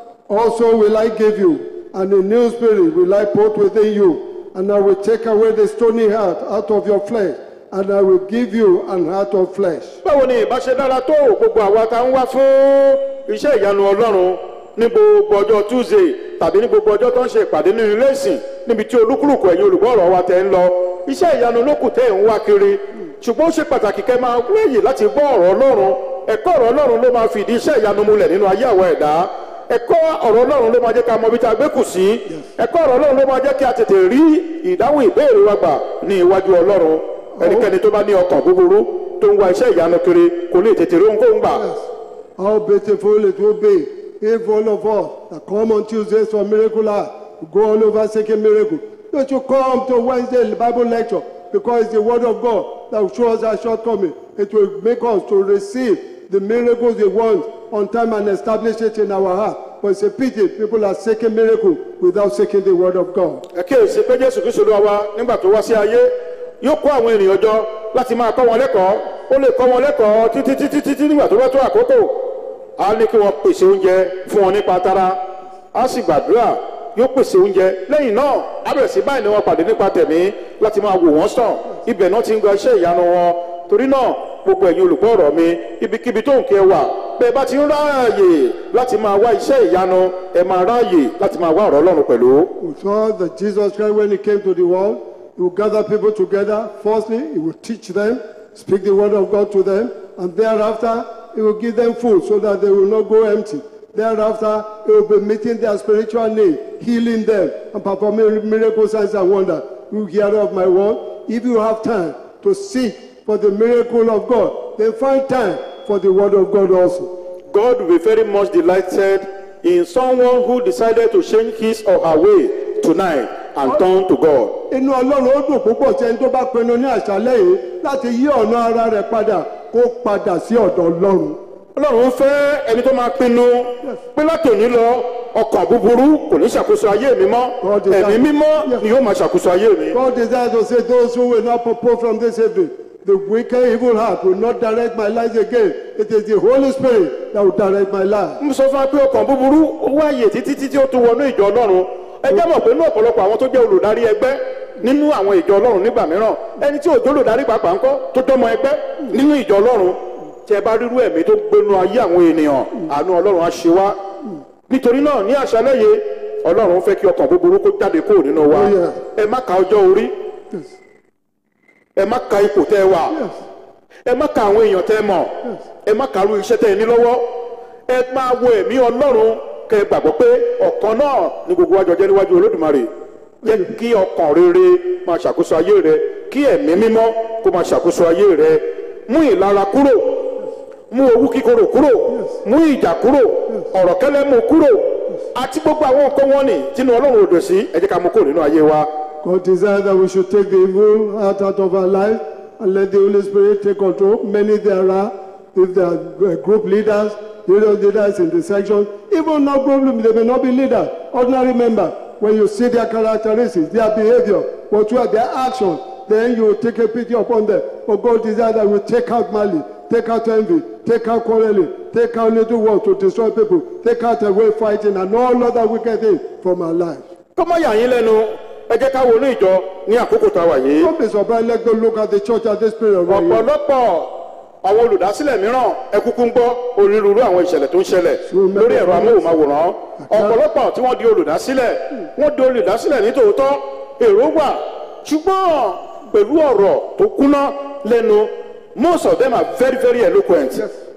also will I give you, and a new spirit will I put within you, and I will take away the stony heart out of your flesh, and I will give you an heart of flesh. báwo ni ìbáṣe dára tó gbogbo àwa tá ń wá fún iṣẹ́ ìyanu ọlọ́run ní gbogbo ọjọ́ tuesday tàbí ní gbogbo ọjọ́ tó ń ṣe ìpàdé nínú ilé ìsìn níbi tí olúkúlùkù ẹ̀yin olùgbọ́ ọ̀rọ̀ wa tẹ̀ ń lọ iṣẹ́ ìyanu lókù tẹ̀ ń wá kiri ṣùgbọ́n ó ṣe pàtàkì kẹ́ máa wéyè láti gbọ́ ọ̀rọ̀ ọlọ́run ẹ̀kọ́ ọ̀rọ̀ ọlọ́run ló máa fìdí iṣẹ́ ìyanu múlẹ̀ nínú ayé àwọn ẹ̀dá ẹ̀kọ́ ọ̀rọ̀ ọlọ́run ló máa jẹ́ ká mọ ibi tá a gbé kù sí ẹ̀kọ́ ọ̀rọ̀ ọlọ́run ló máa jẹ́ kí a tètè rí ìdáhùn ìbéèrè wa gbà ní iwájú ọlọ́run ẹnikẹ́ni tó bá ní ọkàn búburú tó ń wá iṣẹ́ ìyanu kiri kò lè tètè rí ohunkóhun gbà. How beautiful it will be if all of us that come on Tuesdays for miracle hour go all over seeking miracle. Don't you come to Wednesday Bible lecture because it's the word of God that will show us our shortcoming. It will make us to receive the miracles we want on time and establish it in our heart. But it's a pity people are seeking miracle without seeking the word of God. ẹ kíyèsí pé jésù kristu ló wá nígbà tó wá sí ayé yóò kó àwọn ènìyàn jọ láti máa kọ́ wọn lẹ́kọ̀ọ́ ó lè kọ́ wọn lẹ́kọ̀ọ́ títí títí títí nígbà tó bá tó àkókò á ní kí wọ́n pèsè oúnjẹ fún wọn nípa tara á sì gbàdúrà yóò pèsè oúnjẹ lẹ́yìn náà á bẹ̀rẹ̀ sí báyìí ni wọ́n pàdé nípa tẹ̀mí láti máa wò wọ́n sàn ibẹ̀ náà ti ń gba iṣẹ́ ìyanu wọn torí náà gbogbo ẹ̀yin olùgbọ́ ọ̀rọ̀ mi ibikíbi tó ń kẹ́ wà bẹ́ẹ̀ bá ti ń ráàyè láti máa wá iṣẹ́ ìyanu ẹ máa ráàyè láti máa wá ọ̀rọ̀ ọlọ́run pẹ̀lú. We saw that Jesus Christ, when he came to the world, he would gather people together. Firstly, he would teach them, speak the word of God to them, and thereafter, he will give them food so that they will not go empty. Thereafter, he will be meeting their spiritual need, healing them, and performing miracles, signs, and wonders. You hear of my word. If you have time to seek for the miracle of God, then find time for the word of God also. God will be very much delighted in someone who decided to change his or her way tonight and turn to God. inú ọlọ́run ó dùn púpọ̀ tí ẹni tó bá pinnu ní àṣálẹ́ yìí láti yí ọ̀nà ara rẹ̀ padà kó padà sí ọ̀dọ̀ ọlọ́run. Ọlọ́run fẹ́ ẹni tó máa pinnu pé látòní lọ ọkàn búburú kò ní ṣàkóso ayé mi mọ́ God is ẹ̀mí that- mímọ́ Yes. ni yóò máa ṣàkóso ayé mi. God desires to say those who will not propose from this evening, the wicked evil heart will not direct my life again. It is the Holy Spirit that will direct my life. mo sọ fún wa pé ọkàn búburú ó wáyé títí títí ó tún wọnú ìjọ ọlọ́run ẹ jẹ́ mọ̀ pé ní ọ̀pọ̀lọpọ̀ àwọn tó jẹ́ olùdarí ẹgbẹ́ nínú àwọn ìjọ ọlọ́run nígbà mìíràn ẹni tí òjò olùdarí pàápàá ńkọ́ tó jọmọ ẹgbẹ́ nínú ìjọ ọlọ́run tí ẹ bá rírú ẹ̀mí tó gbénu ayé àwọn ènìyàn àánú ọlọ́run á ṣe wá nítorí náà ní àṣálẹ́ yìí ọlọ́run fẹ́ kí ọkàn búburú kó jáde kúrò nínú wa Oh, yeah. ẹ má ka ọjọ́ orí ẹ má ka ipò tẹ́ ẹ wà ẹ má ka àwọn èèyàn tẹ́ ẹ mọ̀ ẹ má ka irú iṣẹ́ tẹ́ ẹ ní lọ́wọ́ ẹ máa wo ẹ̀mí ọlọ́run kẹ́ ẹ gbàgbọ́ pé ọ̀kan náà ni gbogbo wa jọ jẹ́ níwájú olódùmarè jẹ́ kí ọkàn rere máa ṣàkóso ayé rẹ kí ẹ̀mí mímọ́ kó máa ṣàkóso ayé rẹ mú ìlara kúrò mú owú kíkorò kúrò mú ìjà kúrò ọ̀rọ̀ kẹ́lẹ́ mú kúrò àti gbogbo àwọn nǹkan wọn ni tínú ọlọ́run ò dùn sí ẹ jẹ́ ká mú kúrò nínú ayé wa. God desires that we should take the evil out, out of our life and let the Holy Spirit take control. Many there are, if there are uh, group leaders, various leaders in the section, even not group, they may not be leaders, ordinary member. When you see their characteristics, their behavior, what you are, their action, then you take a pity upon them. But God desires that we take out malice, take out envy, take out quarreling, take out little words to destroy people, take out away fighting and all other wicked things from our lives. kọ́mọ yà yín lẹ́nu ẹ jẹ́ ká wọnú ìjọ ní àkókò tá a wà yìí. Don't be surprised. Let's go look at the church at this period. Right here. ọ̀pọ̀lọpọ̀ àwọn olùdásílẹ̀ mìíràn ẹ kúkú ń gbọ́ onírúurú àwọn ìṣẹ̀lẹ̀ tó ń ṣẹlẹ̀ lórí ẹ̀rọ amóhùnmáwòrán ọ̀pọ̀lọpọ̀ tí wọ́n di olùdásílẹ̀ wọ́n di olùdásílẹ̀ ní tòótọ́ èrò wà ṣùgbọ́n pẹ̀lú ọ̀rọ̀ tó kúná lẹ́nu most of them are very very eloquent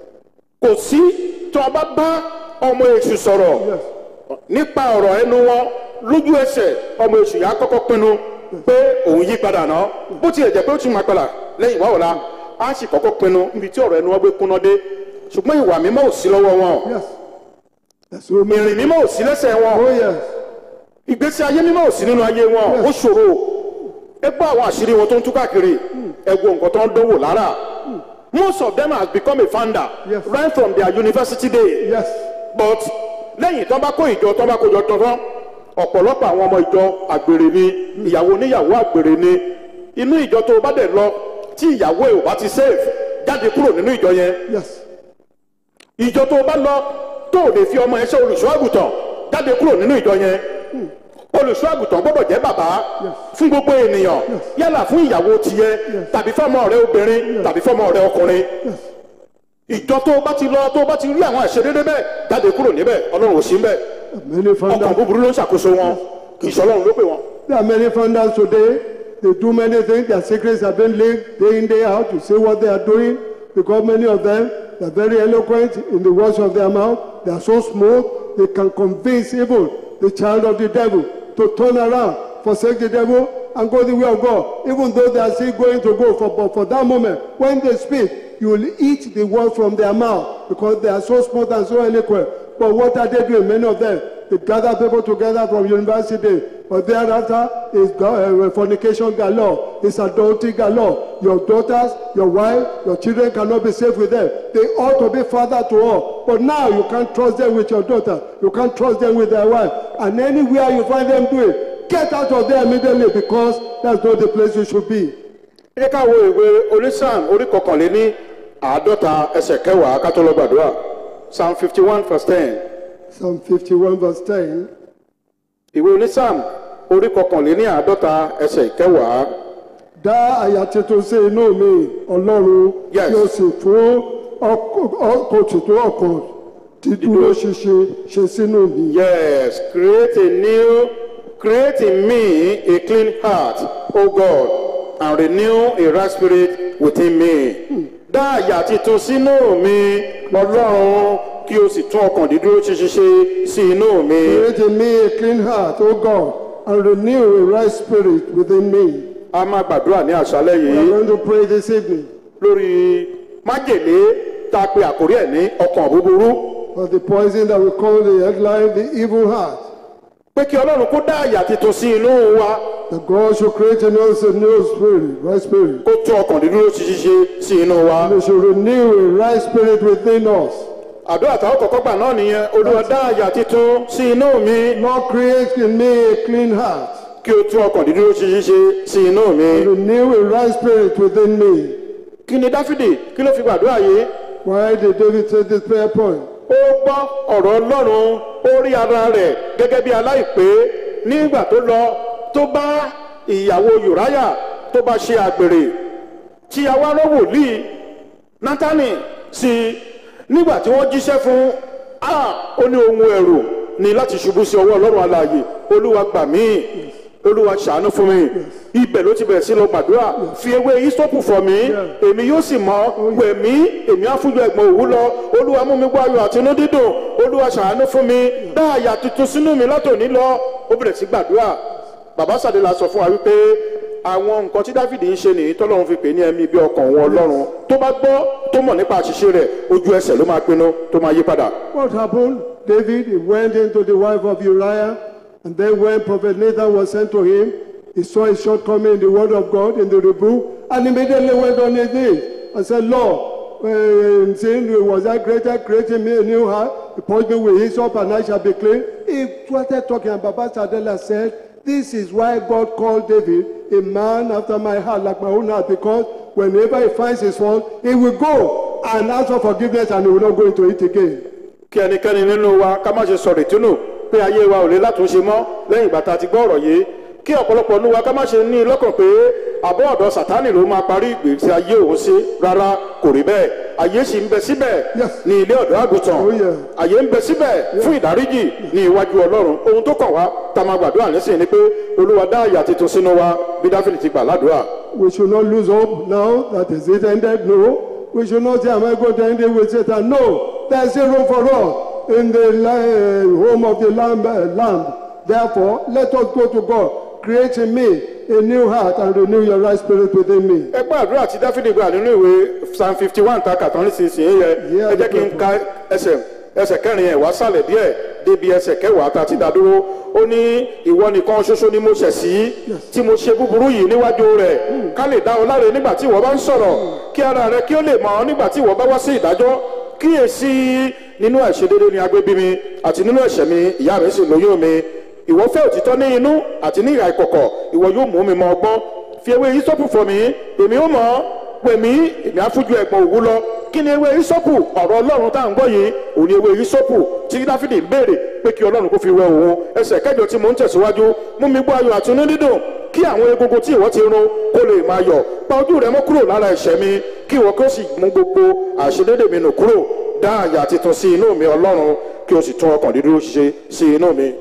kò sí tó a bá bá ọmọ èṣù sọ̀rọ̀ nípa ọ̀rọ̀ ẹnu wọn lójú ẹsẹ̀ ọmọ èṣù yà á kọ́kọ́ pinnu pé òun yí padà náà bó tilẹ̀ jẹ́ pé ó tún máa padà lẹ́yìn ìwà ọ̀la á sì kọ́kọ́ pinnu níbi tí ọ̀rọ̀ ẹnu wọn gbé kúnná dé ṣùgbọ́n ìwà mímọ́ ò sí lọ́wọ́ wọn Yes. That's what ìrìn mímọ́ ò sí lẹ́sẹ̀ wọn Oh, yes. ìgbésí ayé mímọ́ ò sí nínú ayé wọn ó ṣòro ẹ gbọ́ àwọn àṣírí wọn tó ń tú káàkiri ẹ wo nǹkan tó ń dánwò lára most of them has become a founder Yes. right from their university day Yes. but lẹ́yìn tó bá kó ìjọ tó bá kó jọ tán ọ̀pọ̀lọpọ̀ àwọn ọmọ ìjọ àgbèrè ni ìyàwó oníyàwó àgbèrè ni inú ìjọ tó o bá dẹ̀ lọ tí ìyàwó ẹ̀ ò bá ti save jáde kúrò nínú ìjọ yẹn Yes. ìjọ tó o bá lọ tó o lè fi ọmọ ẹ ṣe olùṣọ́ àgùntàn jáde kúrò nínú ìjọ yẹn olùṣọ́ àgùntàn gbọ́dọ̀ jẹ́ bàbá fún gbogbo ènìyàn yálà fún ìyàwó tiyẹ tàbí fọ́mọ rẹ obìnrin tàbí fọ́mọ rẹ ọkùnrin ìjọ tó o bá ti lọ tó o bá ti rí àwọn àṣedédé bẹ́ẹ̀ jáde kúrò níbẹ̀ ọlọ́run ò sí ń bẹ̀ Many ọkàn founders. búburú ló ń ṣàkóso wọn kì í ṣọlọ́run ló pè wọn. There are many founders today. They do many things. Their secrets have been leaked day in, day out. You see what they are doing because many of them they are very eloquent in the words of their mouth. They are so smooth. They can convince even the child of the devil to turn around, forsake the devil, and go the way of God. Even though they are still going to go for, but for that moment, when they speak, you will eat the word from their mouth because they are so smooth and so eloquent. But what are they doing? Many of them, they gather people together from university, but thereafter is go- uh, fornication galore, is adultery galore. Your daughters, your wife, your children cannot be safe with them. They ought to be father to all. But now you can't trust them with your daughter. You can't trust them with their wife. And anywhere you find them doing, get out of there immediately because that's not the place you should be. ẹ jẹ́ ká wo ìwé onísàm orí kọkànléní àádọ́ta ẹsẹ̀ kẹwàá ká tó lọ gbàdúrà psalm fifty one verse ten Psalm 51 verse 10. ìwé onísàm orí kọkànléní àádọ́ta ẹsẹ̀ kẹwàá dá àyà tuntun sí inú mi ọlọ́run Yes. kí o sì fún ọkọ̀ tuntun ọkàn dídúró ṣinṣin ṣe sínú mi. yes create a new create in me a clean heart o god and renew a right spirit within me dá àyà tuntun sínú mi ọlọ́run kí o sì tún ọkàn dídúró ṣinṣin ṣe sí inú mi. Create in me a clean heart, O God, and renew a right spirit within me. a máa gbàdúrà ní àṣálẹ́ We are yìí going to pray this evening. lórí májèlé tá a pe àkórí ẹ̀ ní ọkàn búburú For the poison that we call the headline, the evil heart. pé kí ọlọ́run kó dá àyà tuntun sí inú wa That God should create in us a new spirit, right spirit. kó tún ọkàn dídúró ṣiṣẹ́ sí inú wa. And He should renew a right spirit within us. àdúrà táwọn kọ̀ọ̀kan gbà náà nìyẹn olúwa dá àyà tuntun sí inú mi Lord, create in me a clean heart. kí o tún ọkàn dídúró ṣiṣẹ́ sí inú mi. Renew a right spirit within me. kí ni dáfídì kí ló fi gbàdúrà yìí Why did David say this prayer point? ó gbọ́ ọ̀rọ̀ ọlọ́run ó rí ara rẹ̀ gẹ́gẹ́ bí aláìpé nígbà tó lọ tó bá ìyàwó yorùbá tó bá ṣe àgbèrè tí awárọ̀ wòlíì nátánì sí i nígbà tí wọ́n jíṣẹ́ fún a ó ní ohun ẹ̀rù ni láti ṣubú sí ọwọ́ ọlọ́run alààyè olúwa gbà mí olúwa ṣàánú fún mi ibẹ̀ ló ti bẹ̀rẹ̀ sí lọ gbàdúrà fi ewé ìsọ́pù fọ̀ mí èmi yóò sì mọ́ wẹ̀ mí èmi á fúnjọ ẹ̀gbọ́n òwú lọ olúwa mú mi gbọ́ ayọ̀ àti inú dídùn olúwa ṣàánú fún mi dá àyà tuntun sínú mi látòní lọ ó bẹ̀rẹ̀ sí gbàdúrà bàbá sàdéla sọ fún wa wípé àwọn nǹkan tí dáfídì ń ṣe nìyí tọ́lọ́run fi pè ní ẹ̀mí bí ọkàn òun ọlọ́run tó bá gbọ́ tó mọ̀ nípa àṣìṣe rẹ̀ ojú ẹsẹ̀ ló máa pinnu tó máa yí padà. What happened? David, he went into the wife of Uriah, and then when Prophet Nathan was sent to him, he saw a shortcoming in the word of God, in the rebuke, and immediately went on his knees and said, Lord, uh, in sin was I greater, creating me a new heart, he purged me with hyssop, and I shall be clean. He started talking, and Baba Sadela said, This is why God called David a man after my heart, like my own heart, because whenever he finds his fault, he will go and ask for forgiveness, and he will not go into it again. kí ẹnikẹ́ni nínú wa ká má ṣe sọ̀rọ̀ ìtúnú pé ayé wa ò lè látúnṣe mọ́ lẹ́yìn ìgbà tá a ti gbọ́ ọ̀rọ̀ yìí kí ọ̀pọ̀lọpọ̀ nínú wa ká má ṣe ní lọ́kàn pé àbọ̀ ọ̀dọ̀ sátánì ló máa parí ìgbésí ayé òun sí rárá kò rí bẹ́ẹ̀ ayé sì ń bẹ síbẹ̀ Yes. ní ilé ọ̀dọ́ àgùntàn Oh, yeah. ayé ń bẹ síbẹ̀ fún ìdáríjì ní iwájú ọlọ́run ohun tó kàn wá tá a máa gbàdúrà nísìnyí ni pé olúwa dá àyà tuntun sínú wa bí dáfídì ti gbà ládùúrà We should not lose hope now that is it ended. No. We should not say, Am I going to end it with Satan? No. There's a room for us in the li- uh, home of the Lamb. Uh, lamb. Therefore, let us go to God. Create in me a new heart and renew your right spirit within me. ẹ gbọ́ àdúrà tí dáfídì gbà nínú ìwé psalm fifty one ta kàtàn nísinsìnyí yẹ Yeah, ẹ jẹ́ kí n ka ẹsẹ̀ ẹsẹ̀ kẹrin ẹ̀ wá sàlẹ̀ díẹ̀ débi ẹsẹ̀ kẹwàá ta ti dá dúró ó ní ìwọ nìkan ṣoṣo ni mo ṣẹ̀ sí tí mo ṣe búburú yìí níwájú rẹ̀ ká lè dá ọ láre nígbà tí ìwọ bá ń sọ̀rọ̀ kí ara rẹ kí ó lè mọ̀ ọ́ nígbà tí ìwọ bá wá sí ìdájọ́ kíyèsí nínú àìṣedédé ni agbé bí mi àti nínú ẹ̀ṣẹ̀ mi ìyá mi sì lóyún mi ìwọ fẹ́ òtítọ́ ní inú àti ní ìhà ìkọ̀kọ̀ ìwọ yóò mú mi mọ ọgbọ́n fi ewé ìsọ́pù fọ̀ mí èmi ó mọ̀ ọ́ pè mí èmi á fújú ẹ̀gbọ́n òwú lọ kí ni ewé ìsọ́pù ọ̀rọ̀ ọlọ́run tá à ń gbọ́ yìí òun ni ewé ìsọ́pù tí dáfídì ń béèrè pé kí ọlọ́run kó fi wẹ òun ẹsẹ̀ kẹjọ tí mò ń tẹ̀síwájú mú mi gbọ́ ayọ̀ àti inú dídùn kí àwọn egungun tí ìwọ ti run kó lè máa yọ̀ pa ojú rẹ mọ́ kúrò lára ẹ̀ṣẹ̀ mi kí ìwọ kí ó sì mú gbogbo àṣedédé mi nù kúrò dá àyà titun sí inú mi ọlọ́run kí o sì tún ọkàn dídúró ṣe sí inú mi.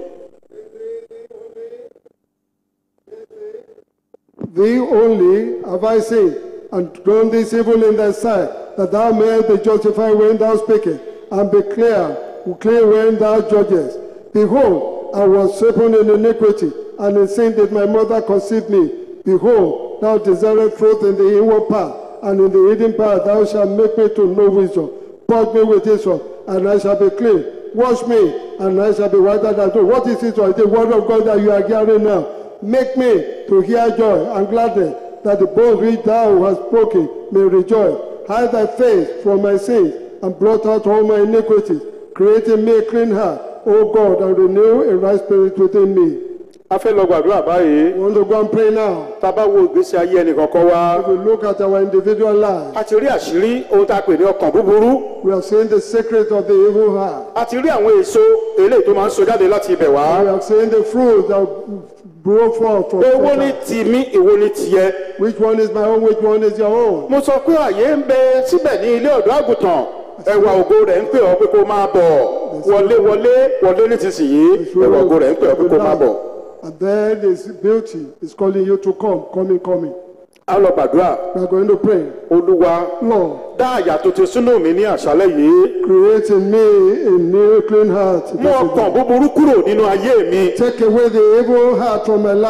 Thee only have I seen, and done this evil in thy sight, that thou mayest be justified when thou speakest, and be clear, clear when thou judgest. Behold, I was shapen in iniquity, and in sin did my mother conceive me. Behold, thou desirest truth in the inward part, and in the hidden part thou shalt make me to know wisdom. Purge me with hyssop, and I shall be clean. Wash me, and I shall be whiter than snow. What is it? The word of God that you are hearing now. Make me to hear joy and gladness, that the bones which thou hast broken may rejoice. Hide thy face from my sins, and blot out all my iniquities. Create in me a clean heart, O God, and renew a right spirit within me. a fẹ́ lọ gbàdúrà báyìí We want to go and pray now. tá a bá wo ìgbésí ayé ẹnì kọ̀ọ̀kan wa If we look at our individual lives, a ti rí àṣírí ohun tá a pè ní ọkàn búburú we have seen the secret of the evil heart. a ti rí àwọn èso eléyìí tó máa ń so jáde láti ibẹ̀ wá We have seen the fruit that grow forth from èwo ni Satan. tìmí èwo ni tìẹ Which one is my own, which one is your own? mo sọ pé àyè ń bẹ síbẹ̀ ní ilé ọ̀dọ́ àgùntàn ẹwà ògo rẹ̀ ń pè ọ́ pé kó máa bọ̀ wọlé wọlé wọlé nísinsìnyí ẹwà ògo rẹ̀ ń pè ọ́ pé kó máa bọ̀ And then this beauty is calling you to come, coming, coming. a lọ gbàdúrà We are going to pray. olúwa Lord, dá àyà tuntun sínú mi ní àṣálẹ́ yìí create in me a new clean heart. mú ọkàn búburú kúrò nínú ayé mi Take away the evil heart from my life.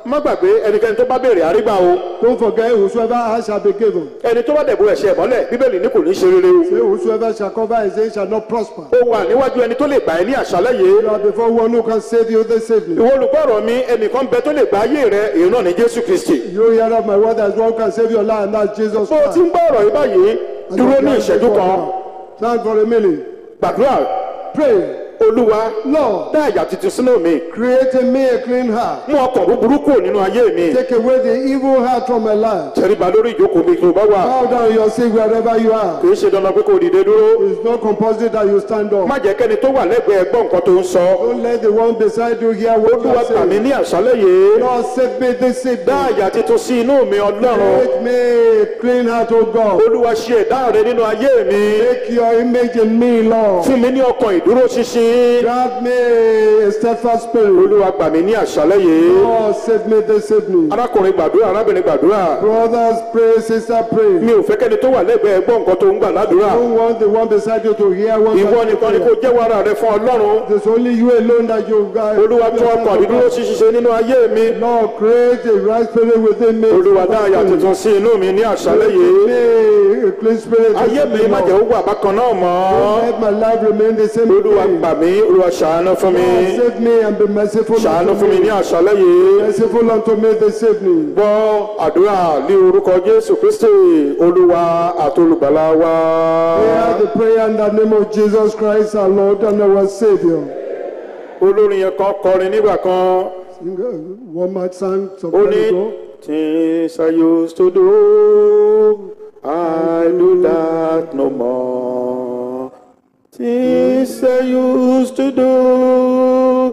má gbàgbé ẹnikẹ́ni tó bá béèrè àrígbà o Don't forget, whosoever asks shall be given. ẹni tó bá dẹ̀bù ẹ̀ṣẹ̀ mọ́lẹ̀ bíbélì ní kò ní ṣe rere o Say, whosoever shall cover his sin shall not prosper. ó wà níwájú ẹni tó lè gbà ẹ́ ní àṣálẹ́ yìí You are before one who can save you this evening. ìwọ olùgbọ́rọ̀ mi ẹnìkan bẹ tó lè gba ayé rẹ èyí náà ní jésù kristi You hear of my word, there's one who can save your life, and that's Jesus bó o ti Christ. ń gbọ́ ọ̀rọ̀ yìí báyìí And dúró you ní can ìṣẹ́jú before kan now. Stand for a minute. gbàdúrà Pray. olúwa Lord, dá àyà tuntun sínú mi create in me a clean heart. mú ọkàn búburú kúrò nínú ayé mi Take away the evil heart from my life. tẹríba lórí ìjókòó mi tó bá wà Bow down your seat wherever you are. kì í ṣe dandan pé kò dìde dúró It's not compulsory that you stand up. má jẹ́ kẹ́ni tó wà lẹ́gbẹ̀ẹ́ gbọ́ nǹkan tó ń sọ Don't let the one beside you hear what you olúwa are gbà mí saying. ní àṣálẹ́ yìí Lord, save me this dá evening. àyà tuntun sí inú mi ọlọ́run Make me a clean heart, O God. olúwa ṣe ẹ̀dá rẹ nínú ayé mi Make your image in me, Lord. fún mi ní ọkàn ìdúró ṣinṣin Grant me a steadfast spirit. olúwa gbà mí ní àṣálẹ́ yìí Lord, save me this evening. arákùnrin gbàdúrà arábìnrin gbàdúrà Brothers, pray. Sister, pray. mi ò fẹ́ kẹ́ni tó wà lẹ́gbẹ̀ẹ́ gbọ́ nǹkan tó ń gbà ládùúrà I don't want the one beside you to hear what ìwọ I'm nìkan ni kò saying. jẹ́wọ́ ara rẹ fún ọlọ́run There's only you alone that you guys. olúwa tún ọkàn ìdúró ṣinṣin nínú ayé mi Lord, create a right spirit within me. olúwa dá àyà tuntun sí inú mi ní àṣálẹ́ yìí Me, a clean spirit. ayé mi within me, má Lord. jẹ́ ó wà bákan náà mọ́ Let my life remain the same. olúwa way. gbà mí olúwa ṣàánú fún mi Lord, save me and be merciful ṣàánú unto fún mi ní me. àṣálẹ́ yìí Merciful unto me this evening. gbọ́ àdúrà ní orúkọ jésù kristi olúwa àti olùgbàlà wa. Hear the prayer in the name of Jesus Christ, our Lord and our Savior. olórin yẹn kan kọrin nígbà kan Sing, uh, One more song some ó time ní ago. things i used to do i do that no more things i used to do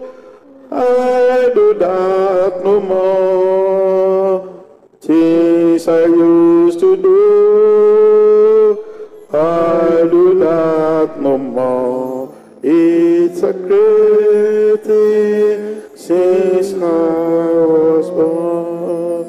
i do that no more things i used to do i do that no more it's a great thing since i was born.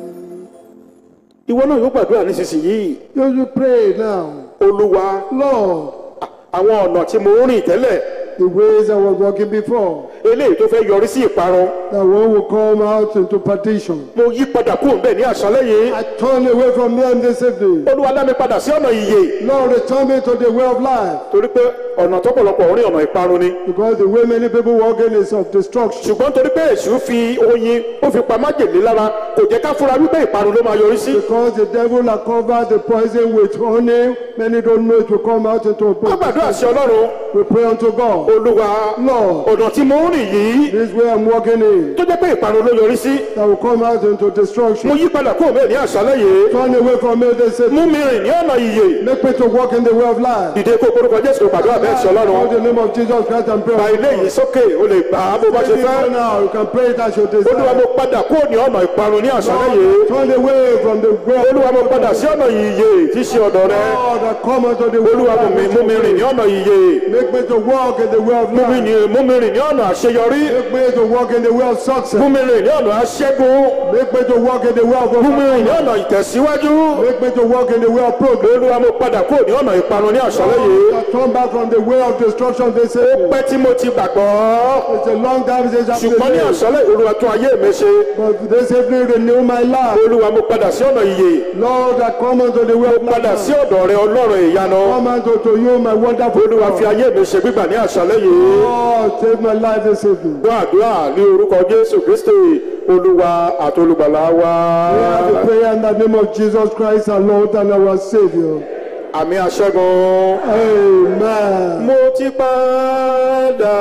ìwọ náà yóò gbàdúrà nísinsìnyí You you pray now. olúwa Lord, àwọn ọ̀nà tí mo ń rìn tẹ́lẹ̀ the ways I was walking before, eléyìí tó fẹ́ yọrí sí ìparun that one will come out into perdition. mo yí padà kúrò bẹ́ẹ̀ ní àṣálẹ́ yìí I turn away from them this evening. olúwa dá mi padà sí ọ̀nà ìyè Lord, return me to the way of life. torí pé ọ̀nà tọ́pọ̀lọpọ̀ ń rìn ọ̀nà ìparun ni Because the way many people walk in is of destruction. ṣùgbọ́n torí pé èṣù fi oyin ó fi pa májèlé lára kò jẹ́ ká fura wípé ìparun ló máa yọrí sí Because the devil has covered the poison with honey, many don't know it will come out into a wọ́n gbàdúrà sí ọlọ́run We pray unto God. olúwa Lord, ọ̀nà tí mo ń rìn yìí this way I'm walking in, tó jẹ́ pé ìparun ló yọrí sí that will come out into mo destruction. yí padà kúrò bẹ́ẹ̀ ní àṣálẹ́ yìí Turn away from me this mú evening. mi rìn ní ọ̀nà ìyè Make me to walk in the way of life. dìde kó korúkọ jésù kó gbàdúrà bẹ́ẹ̀ sí In ọlọ́run the name of Jesus Christ and pray. gba ilé yìí sókè o lè gbà á bó bá ṣe Maybe fẹ́ now you can pray it as you olúwa desire. mo padà kúrò ní ọ̀nà ìparun ní àṣálẹ́ yìí Turn away from the way of olúwa mo padà sí ọ̀nà ìyè tí í ṣe ọ̀dọ̀ rẹ God that come unto the way olúwa mú of mi life. mú mi rìn ní ọ̀nà ìyè Make me to walk in the way of mú mi life. ní- mú mi rìn ní ọ̀nà àṣeyọrí Make me to walk in the way of mú success. mi rìn ní ọ̀nà aṣẹ́gun Make me to walk in the way of mú mi rìn ní overcoming. ọ̀nà ìtẹ̀síwájú Make me to walk in the way of progress. olúwa mo padà kúrò ní ọ̀nà ìparun ní àṣálẹ́ yìí I turn back from the way of destruction. They say pẹ́ tí mo ti gbàgbọ́ it's a long time since I've ṣùgbọ́n ní been àṣálẹ́ olúwa tún ayé mi ṣe But this evening renew my life. olúwa mo padà sí ọ̀nà ìyè Lord, I come unto the way of padà sí life. ọ̀dọ̀ rẹ ọlọ́run ìyanu Come unto to you, my wonderful olúwa fi God. ayé mi ṣe gbígbà ní àṣálẹ́ yìí Lord, save my life this evening. gbọ́ àdúrà ní orúkọ jésù kristi olúwa àti olùgbàlà wa Hear the prayer in the name of Jesus Christ, our Lord and our Savior. àmì àṣẹ́gun. Amen. mo ti padà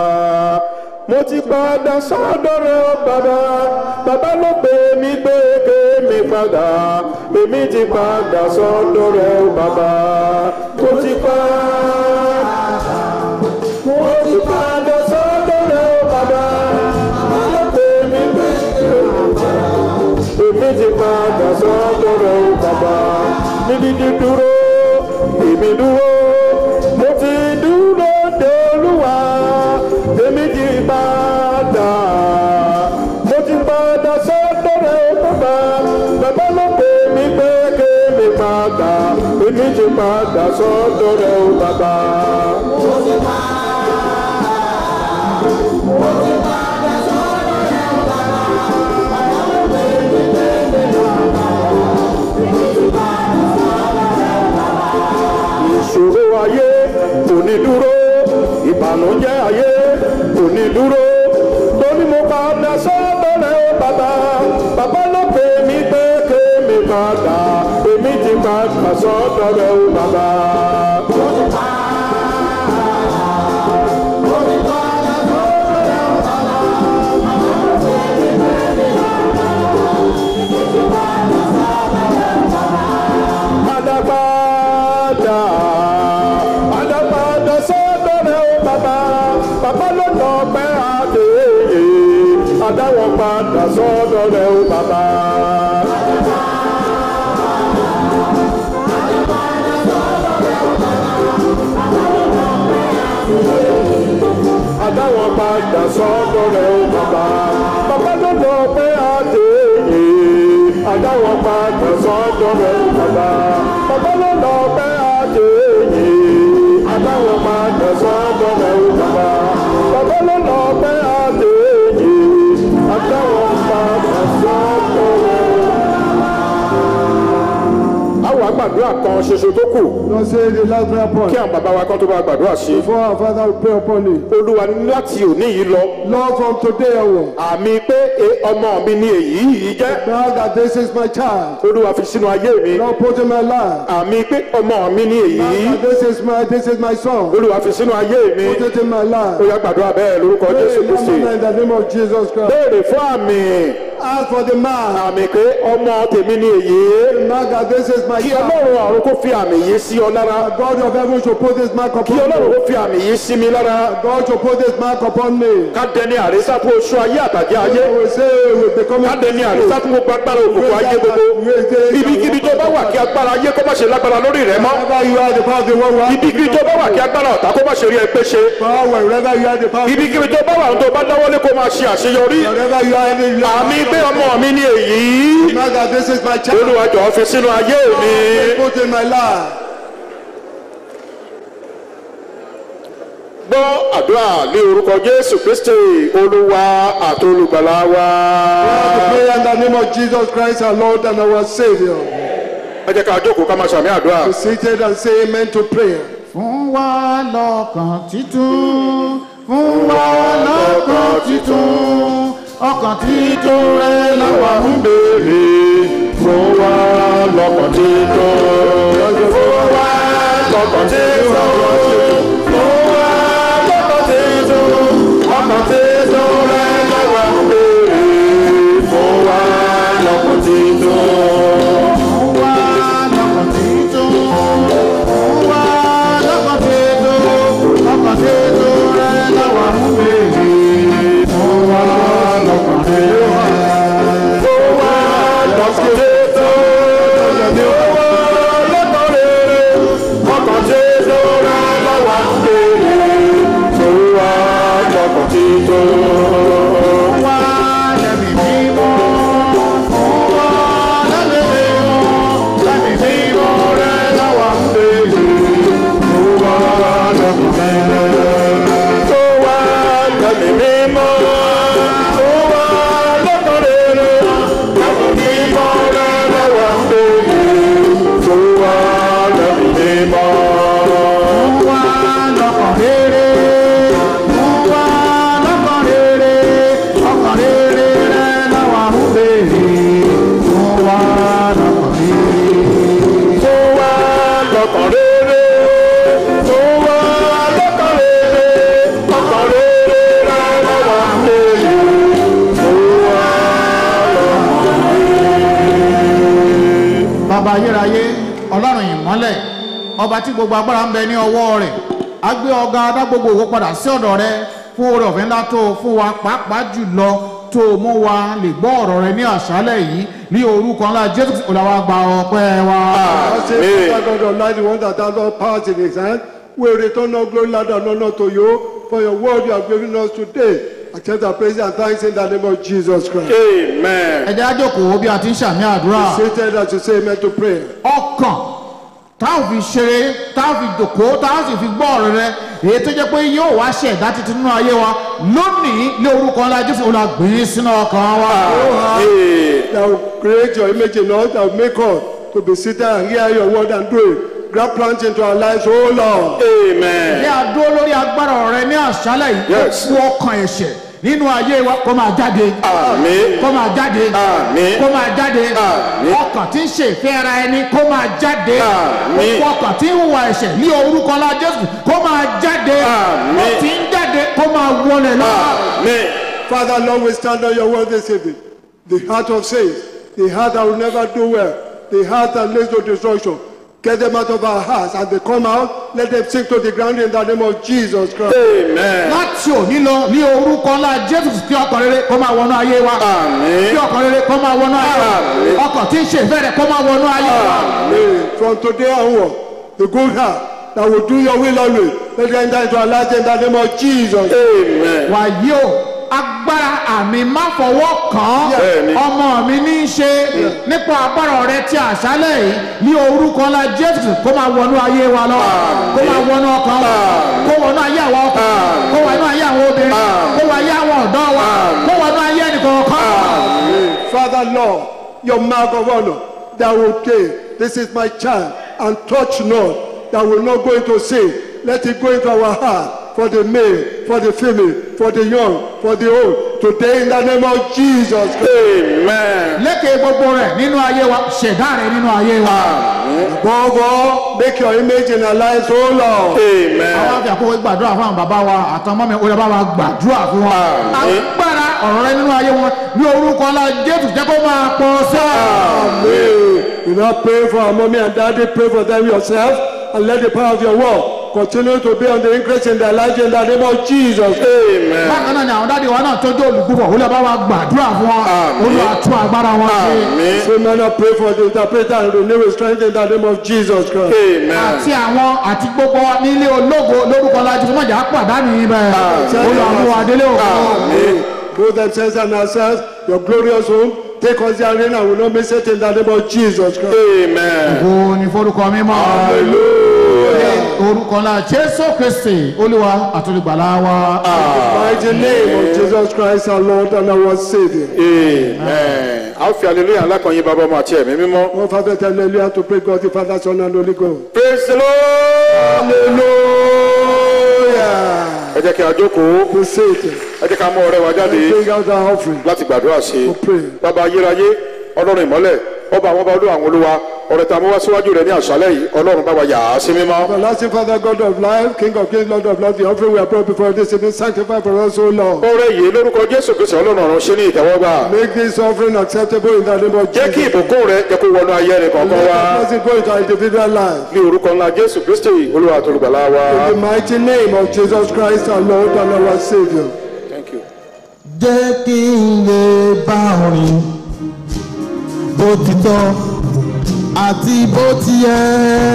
mo ti padà sọ́dọ̀ rẹ ó bàbá bàbá ló pè mí pé kémi padà èmi ti padà sọ́dọ̀ rẹ ó bàbá mo ti padà mo ti padà sọ́dọ̀ rẹ ó bàbá bàbá ló pè mí pé kémi padà èmi ti padà sọ́dọ̀ rẹ ó bàbá ní dídí dúró èmi dúró mo ti dúró de olúwa èmi ti padà mo ti padà sọ́dọ̀ rẹ̀ bàbá bàbá ló pè mí pé kémi padà èmi ti padà sọ́dọ̀ rẹ̀ bàbá. ìṣòro ayé kò ní dúró ìbànújẹ́ ayé kò ní dúró torí mo padà sọ́dọ̀ rẹ̀ ó bàbá bàbá ló pè mí pé kémi padà èmi ti padà sọ́dọ̀ rẹ̀ ó bàbá. Adapada, adapada sọ́dọ̀ rẹ̀ ó bàbá, bàbá ló lọ pẹ́ àdéhìí, adáwọ̀ padà sọ́dọ̀ rẹ̀ ó bàbá. Adáwọ̀ padà sọ́dọ̀ rẹ̀ ó bàbá, bàbá ló lọ pẹ́ àdéhìí, adáwọ̀ padà sọ́dọ̀ rẹ̀ ó bàbá, bàbá ló lọ pẹ́ àdéhìí, adáwọ̀ padà sọ́dọ̀ rẹ̀ ó bàbá, bàbá ló lọ pẹ́ àdéhìí, adáwọ̀ padà sọ́dọ̀ rẹ̀ ó àwọn àgbàdúrà kan ṣoṣo tó kù Lord say the last prayer point. kí àwọn bàbá wa kan tó bá gbàdúrà sí Before our Father will pray upon it. olúwa ní láti òní yìí lọ Lord, from today onward, àmì pé e, ọmọ mi ni èyí yìí jẹ́ now that this is my child, olúwa fi sínú ayé mi Lord, put in my life. àmì pé ọmọ mi ni èyí Now that this is my this is my son, olúwa fi sínú ayé mi put it in my ó life. yá gbàdúrà bẹ́ẹ̀ lórúkọ jésù Pray kristi in the name of Jesus Christ. béèrè fún àmì Ask for the man. àmì pé ọmọ tèmi ni èyí Now that this is my kí child, ọlọ́run ọ̀run kó fi àmì yìí sí ọ lára God of heaven should put this mark kí upon ọlọ́run me. kó fi àmì yìí sí mi lára God should put this mark upon me. ká dẹni àrísá fún oṣù ayé àtàjẹ ayé I will say we become ká dẹni àrísá fún gbogbo agbára òkùnkùn ayé gbogbo ibikíbi tó bá wà kí agbára ayé kó má ṣe lágbára lórí rẹ mọ́ Wherever you are the power of the world, wherever ibikíbi tó bá wà kí agbára ọ̀tá kó má ṣe rí ẹgbẹ́ ṣe power, wherever you are the power, ibikíbi tó bá wà tó bá dáwọ́lé kó máa ṣe àṣeyọrí wherever you are, any you àmì pé are. ọmọ mi ni èyí Now that this is my child, olúwa jọ̀ọ́ fi sínú ayé mi put in my life. gbọ́ àdúrà ní orúkọ jésù kristi olúwa àti olùgbàlà wa I pray in the name of Jesus Christ, our Lord and our Savior. ẹ jẹ́ ká jókòó ká máa ṣàmì àdúrà. Be seated and say amen to prayer. fún wa lọ́kàn títún fún wa lọ́kàn títún ọkàn títún rẹ lọ́wọ́ ń béèrè fún wa lọ́kàn títún. fún wa lọ́kàn títún. fún wa lọ́kàn títún. ọkàn títún rẹ lọ́wọ́ ń béèrè fún wa lọ́kàn títún. fún wa lọ́kàn títún fún wa lọ́kàn títún ọkàn títún rẹ lọ́wọ́ ń béèrè fún wa lọ́kàn títún. fún wa lọ́kàn títún. ní owó lọ́kàn rere ọkàn títún rẹ lọ́wọ́ ń béèrè fún wa lọ́kàn títún. wá lẹ́mí mímọ́ fún wa lẹ́mí mímọ́ lẹ́mí mímọ́ rẹ lọ́wọ́ ń béèrè fún wa lẹ́mí mímọ́. tó wá lẹ́mí mímọ́ tó wá lọ́kàn rere lẹ́mí mímọ́ rẹ lọ́wọ́ ń béèrè tó wá lẹ́mí mímọ́. fún wa lọ́kàn rere fún wa lọ́kàn rere ọkàn rere rẹ lọ́wọ́ ń béèrè fún wa lọ́kàn rere. tó wá lọ́kàn rere tó wá lọ́kàn rere ọkàn rere rẹ lọ́wọ́ ń béèrè tó wá bàbá ayérayé ọlọ́run ìmọ́lẹ̀ ọba tí gbogbo agbára ń bẹ ní ọwọ́ rẹ̀ á gbé ọ̀gá adá gbogbo òwò padà sí ọ̀dọ̀ rẹ fún oore ọ̀fẹ́ ńlá tó o fún wa pàápàá jùlọ tó o mú wa lè gbọ́ ọ̀rọ̀ rẹ ní àṣálẹ̀ yìí ní orúkọ ńlá jésù kristi olùwà gba ọpẹ́ wa. I say, Father God Almighty, one that has all powers in his hand, we return all glory, Lord, and honor to you for your word you have given us today. Accept our praise and thanks in the name of Jesus Christ. amen. ẹ jẹ́ á jókòó bí a ti ń ṣàmì àdúrà Seated as you say amen to prayer. ọkàn tá ò fi ṣeré tá ò fi dòkó tá ò sì fi gbọ́ ọ̀rọ̀ rẹ èyí tó jẹ́ pé yóò wá ṣe ẹ̀dá tuntun nínú ayé wa lónìí ní orúkọ ńlá jésù olùwà gbìn sínú ọkàn wa. Amen. That will create your image in us, that will make us to be seated and hear your word and do it. grab plans into our lives, oh Lord. amen ní àdó lórí agbára rẹ ní àṣálẹ̀ yìí Yes. kó ọkàn ẹ̀ṣẹ̀ nínú ayé wa kó máa jáde àmín kó máa jáde Àmín. kó máa jáde Àmín. ọkàn tí ń ṣe ìfẹ́ ara ẹni kó máa jáde Àmín. gbogbo ọkàn tí ń hùwà ẹ̀ṣẹ̀ ní orúkọ ńlá jésù kó máa jáde Àmín. ó ti ń jáde kó máa wọlé lọ. àmín Father, Lord, we stand on your word this evening. The heart of saints, the heart that will never do well, the heart that leads to destruction. Get them out of our hearts. As they come out, let them sink to the ground in the name of Jesus Christ. amen láti òní lọ ní orúkọ ńlá jésù kí ọkàn rere kó máa wọnú ayé wa àmín kí ọkàn rere kó máa wọnú ayé wa Àmín. ọkàn tí ń ṣe ìfẹ́ rẹ̀ kó máa wọnú ayé wa. Amen. From today onward, the good heart that will do your will always, let them enter into our lives in the name of Jesus. amen wàyí o agbára àmì má fọwọ́ kàn Bẹ́ẹ̀ni. án ọmọ mi ní í ṣe nípa agbára rẹ ti àṣálẹ̀ yìí ní orúkọ ńlá jésù kó máa wọnú ayé wa lọ kó máa wọnú ọkàn wa kó wọnú ayé àwọn ọkàn kó wọnú ayé àwọn obìnrin kó wọnú ayé àwọn ọ̀dọ́ wa kó wọnú ayé ẹnìkọ̀ọ̀kan. Father, Lord, your mark of honor that will say, This is my child, and touch not, that will not go into sin. Let it go into our heart for the male, for the female, for the young, for the old. Today, in the name of Jesus Christ. amen lékè gbogbo rẹ nínú ayé wa ṣẹ̀dá rẹ nínú ayé wa. Above all, make your image in our lives, oh Lord. amen àwọn àfi àkókò gbàdúrà fún àwọn bàbá wa àtọmọ mi olè bá wa gbàdúrà fún wọn. agbára ọ̀rọ̀ rẹ nínú ayé wọn ní orúkọ ńlá jésù jẹ́ kó máa pọ̀ sí ọ. Amen. You not pray for our mommy and daddy, pray for them yourself, and let the power of your word continue to be on the increase in their lives in the name of Jesus. amen bákan náà ni àwọn dáàdi wa náà tọ́jú olùgbùbọ̀ olè bá wa gbàdúrà fún wọn Àmín. olùwà tún agbára wọn ṣe. àmín So man, I pray for the interpreter and renew his strength in the name of Jesus Christ. amen àti àwọn àti gbogbo wa nílé ológo lórúkọ lájú fún mọ̀jà pàdánù yìí bẹ́ẹ̀ olùwà mú wa délé òkú. Amen. Both themselves and ourselves, your glorious home, take us therein and will not miss it in the name of Jesus Christ. amen ògo ni forúkọ mímọ́. orúkọ ńlá jésù kristi olúwa àtúndìgbàlà wa. Mighty name of Jesus Christ, our Lord and our Savior. amen a ó fi hallelujah ńlá kan yín bàbá ọmọ àti ẹ̀mí mímọ́ One Father, tell hallelujah to pray God the Father, Son, and Holy Ghost. praise the lord Hallelujah. ẹ jẹ́ kí a jókòó Be seated. ẹ jẹ́ ká mú ọrẹ wa jáde Bring out our offering. láti gbàdúrà sí i For prayer. bàbá ayérayé ọlọ́run ìmọ́lẹ̀ ọba àwọn ọba olú àwọn olúwa ọ̀rẹ́ tá a mú wá síwájú rẹ̀ ní àṣálẹ̀ yìí ọlọ́run bá wa yà á sí mímọ́ Everlasting Father, God of life, King of kings, Lord of lords, the offering we are brought before this evening, sanctify for us, O Lord. ọrẹ yìí lórúkọ jésù kristu ọlọ́run ọ̀run ṣe ní ìtẹ́wọ́gbà Make this offering acceptable in the name of jẹ́ kí Jesus. ìbùkún rẹ jẹ́ kó wọnú ayé rẹ kọ̀ọ̀kan Let wá the blessing go into our individual lives. ní orúkọ ńlá jésù kristu olúwa àtolùgbàlà wa. In the mighty name of Jesus Christ, our Lord and our Savior. Thank you. jẹ́ kí n lè bá orin bó ti tọ́ àti bó ti yẹ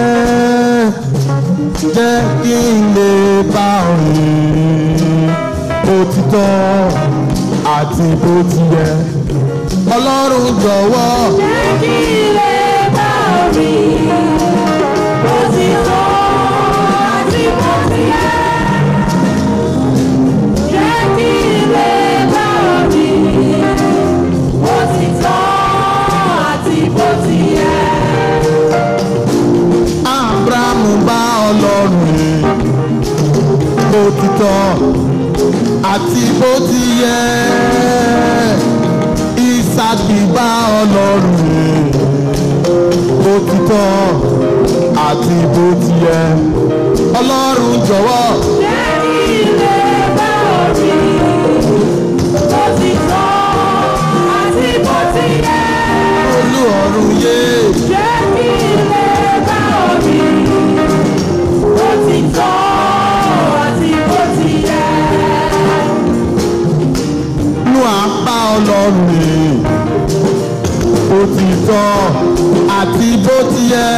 jẹ́ kí n lè bá orin bó ti tọ́ àti bó ti yẹ ọlọ́run jọ̀wọ́. Jẹ́ kí ilé bá orí bó ti tọ́ àti bó ti yẹ. Jẹ́ kí ilé bá orí bó ti tọ́ àti bó ti yẹ. abrahamu bá ọlọ́run rìn bó ti tọ́ àti bó ti yẹ isaki bá ọlọ́run rìn bó ti tọ́ àti bó ti yẹ ọlọ́run jọ̀wọ́ Jẹ́ kí ilé bá orí bó ti tọ́ àti bó ti yẹ. olú ọ̀run yé Jẹ́ kí ilé bá orí bó ti tọ́ àti bó ti yẹ. nú apá ọlọ́run rìn bó ti tọ́ àti bó ti yẹ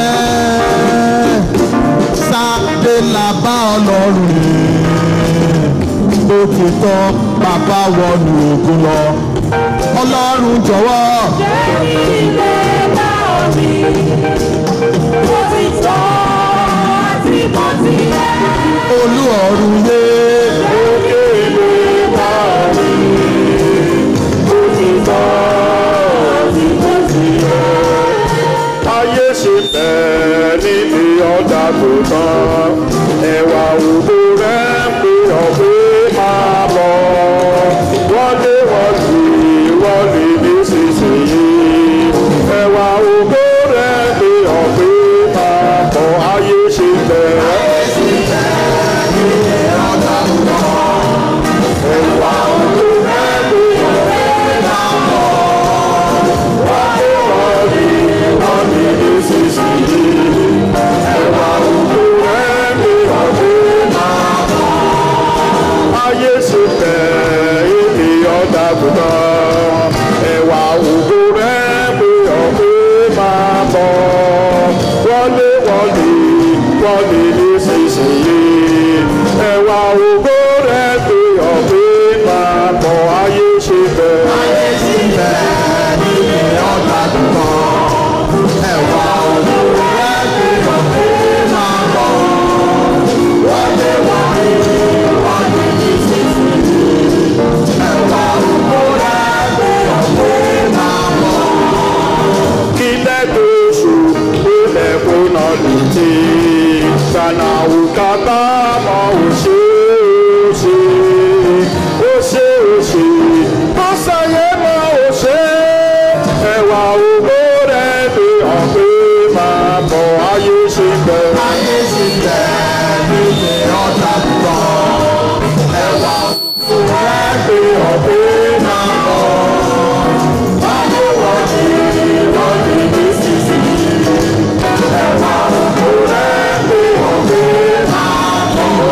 sáde làbá ọlọ́run rìn bó ti tọ́ bàbá wọnú ògùn lọ ọlọ́run jọ̀wọ́ Jẹ́ kí ilé bá orí bó ti tọ́ àti bó ti yẹ. olú ọ̀run yé Jẹ́ kí ilé bá orí bó ti tọ́ àti bó ti yẹ. ayé ṣe bẹ́ẹ̀ níbi ọ̀dà ò ṣe ó ṣe ó ṣe ó ṣe tó ṣàyé mọ́ ò ṣe ẹwà ògbó rẹ̀ fi hàn pé máa bọ̀ ayé ṣe bẹ̀. ayé sì bẹ̀ nílé ọ̀tá lọ. ẹwà rẹ̀ fi hàn pé máa bọ̀ ayé wọ́n ti wọ́n ti ní sísì ẹwà ògbó rẹ̀ fi hàn pé máa bọ̀.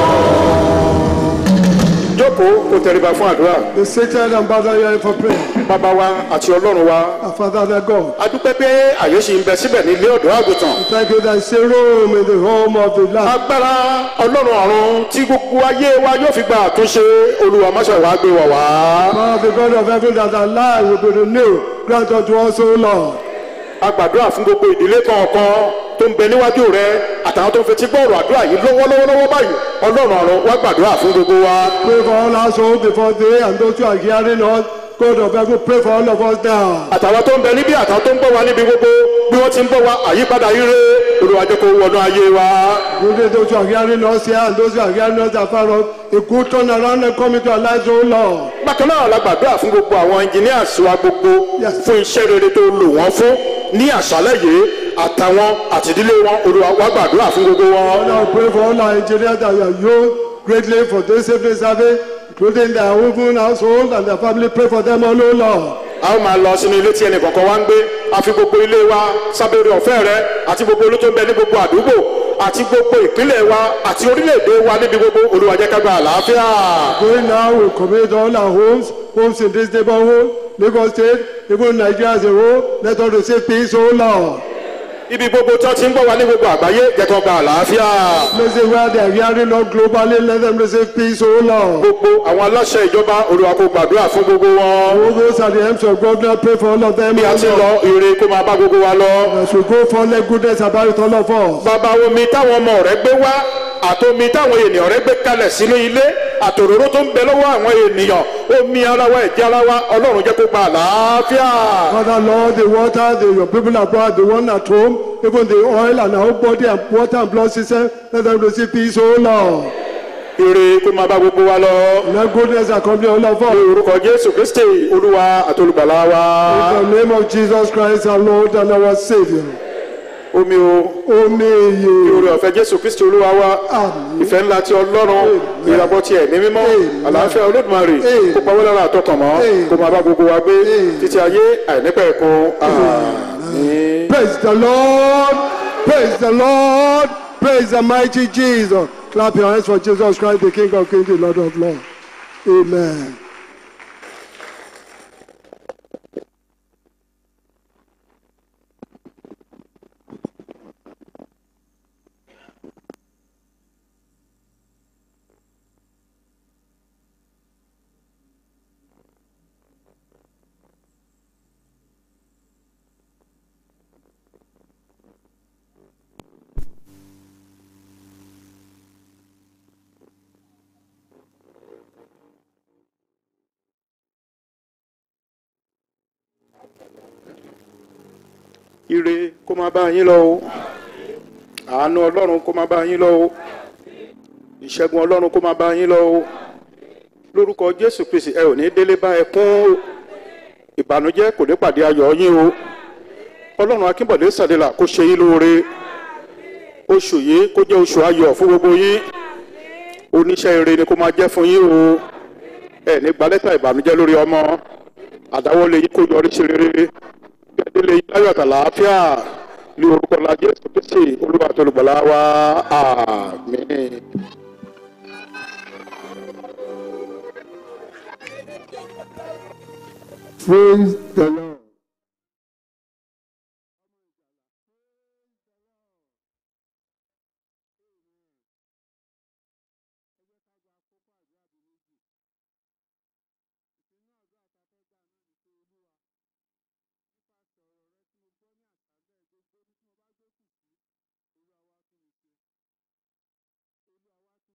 jókòó kó tẹríba fún àdúrà Be seated and bow down your head for prayer. bàbá wa àti ọlọ́run wa Our Father, our God, a dúpẹ́ pé àyè ṣì ń bẹ síbẹ̀ ní ilé ọ̀dọ́ àgùntàn we thank you that is a room in the home of the Lamb. agbára ọlọ́run ọ̀run tí gbogbo ayé wa yóò fi gba àtúnṣe olúwa máṣe wàá gbé wọ̀ wá. Now the God of heaven that our life will be renewed, grant unto us, O Lord. a gbàdúrà fún gbogbo ìdílé kọ̀ọ̀kan tó ń bẹ níwájú rẹ àtàwọn tó ń fetí gbọ́ ọ̀rọ̀ àdúrà yìí lọ́wọ́lọ́wọ́ báyìí ọlọ́run ọ̀run wá gbàdúrà fún gbogbo wa. Pray for all households before they and those who are hearing us. God of heaven, pray for all of us now. àtàwọn tó ń bẹ níbí àtàwọn tó ń gbọ́ wa níbi gbogbo bí wọ́n ti ń gbọ́ wa àyípadà ire olúwa jẹ́ kó wọnú ayé wa. Good those who are hearing us here and those who are hearing us afar off. A good turn around and come into our lives, O Lord. bákan náà la gbàdúrà fún gbogbo àwọn engineers wa gbogbo Yes. fún iṣẹ́ rere tó lò wọ́n fún ní àṣálẹ̀ yìí àtàwọn àtìdílé wọn olúwa wá gbàdúrà fún gbogbo wọn. Now pray for all our engineers that you have used greatly for this evening service, including their own household and their family. Pray for them all, O Lord. a ó máa lọ sínú ilé tí ẹnì kọ̀ọ̀kan wá ń gbé a fi gbogbo ilé wa sábẹ́rẹ́ ọ̀fẹ́ rẹ àti gbogbo olú tó ń bẹ ní gbogbo àdúgbò àti gbogbo ìpínlẹ̀ wa àti orílẹ̀-èdè wa níbi gbogbo olúwa jẹ́ ká gba àlàáfíà. Going now, we commit all our homes, homes in this neighborhood, Lagos State, even Nigeria as a whole. Let us receive peace, O Lord. ibi gbogbo tó ti ń gbọ́ wa ní gbogbo àgbáyé jẹ́ kó gba àlàáfíà. Places where they are hearing us globally, let them receive peace, O Lord. gbogbo àwọn aláṣẹ ìjọba olúwa kó gbàdúrà fún gbogbo wọn. All those at the helms of governor, pray for all of them, bí a O ti Lord. lọ ire kó máa bá gbogbo wa lọ. As we go for let goodness about all of us. bàbá omi táwọn ọmọ rẹ gbé wá àtomi táwọn ènìyàn rẹ gbé kalẹ̀ sínú ilé àtòróró tó ń bẹ lọ́wọ́ àwọn ènìyàn omi ara wa ẹ̀jẹ̀ ara wa ọlọ́run jẹ́ kó gba àlàáfíà. Father, Lord, the water the, your people have brought, the one at home, even the oil and our body and water and blood system, let them receive peace, O Lord. ire kó máa bá gbogbo wa lọ. Let goodness accompany all of ní us. orúkọ jésù kristi olúwa àtolùgbàlà wa. In the name of Jesus Christ, our Lord and our Savior. omi o Omi ní iye. orí ọ̀fẹ́ jésù kristi olúwa wa. Àmín. ìfẹ́ ńlá ti ọlọ́run ìràbọ̀ ti ẹ̀mí mímọ́ Amen. àlàáfíà olódùmarè Amen. kó pa wọ́n lára àtọkàn mọ́ Amen. kó máa bá gbogbo wa gbé Amen. títí ayé àìnípẹ̀kun àmín. Praise the Lord. Praise the Lord. Praise the mighty Jesus. Clap your hands for Jesus Christ, the King of Kings, the Lord of Lords. Amen. ire kó máa bá yín lọ o àánú ọlọ́run kó máa bá yín lọ o ìṣẹ́gun ọlọ́run kó máa bá yín lọ o lórúkọ jésù kristi ẹ ò ní délé bá ẹ kún ìbànújẹ́ kò ní pàdé ayọ̀ yín o ọlọ́run akínbọ̀dé sàdélà kó ṣe yín lóore oṣù yìí kó jẹ́ oṣù ayọ̀ fún gbogbo yín oníṣẹ́ ire ni kó máa jẹ́ fún yín o ẹ ní gba lẹ́tà ìbànújẹ́ lórí ọmọ àdáwọ́lé yín kó yọrí sí rere gbẹdẹlẹ ayọ̀ àtàlàáfíà ní orúkọ la jésù kristi olúwa tó lùgbàlà wa àmín. Praise the Lord.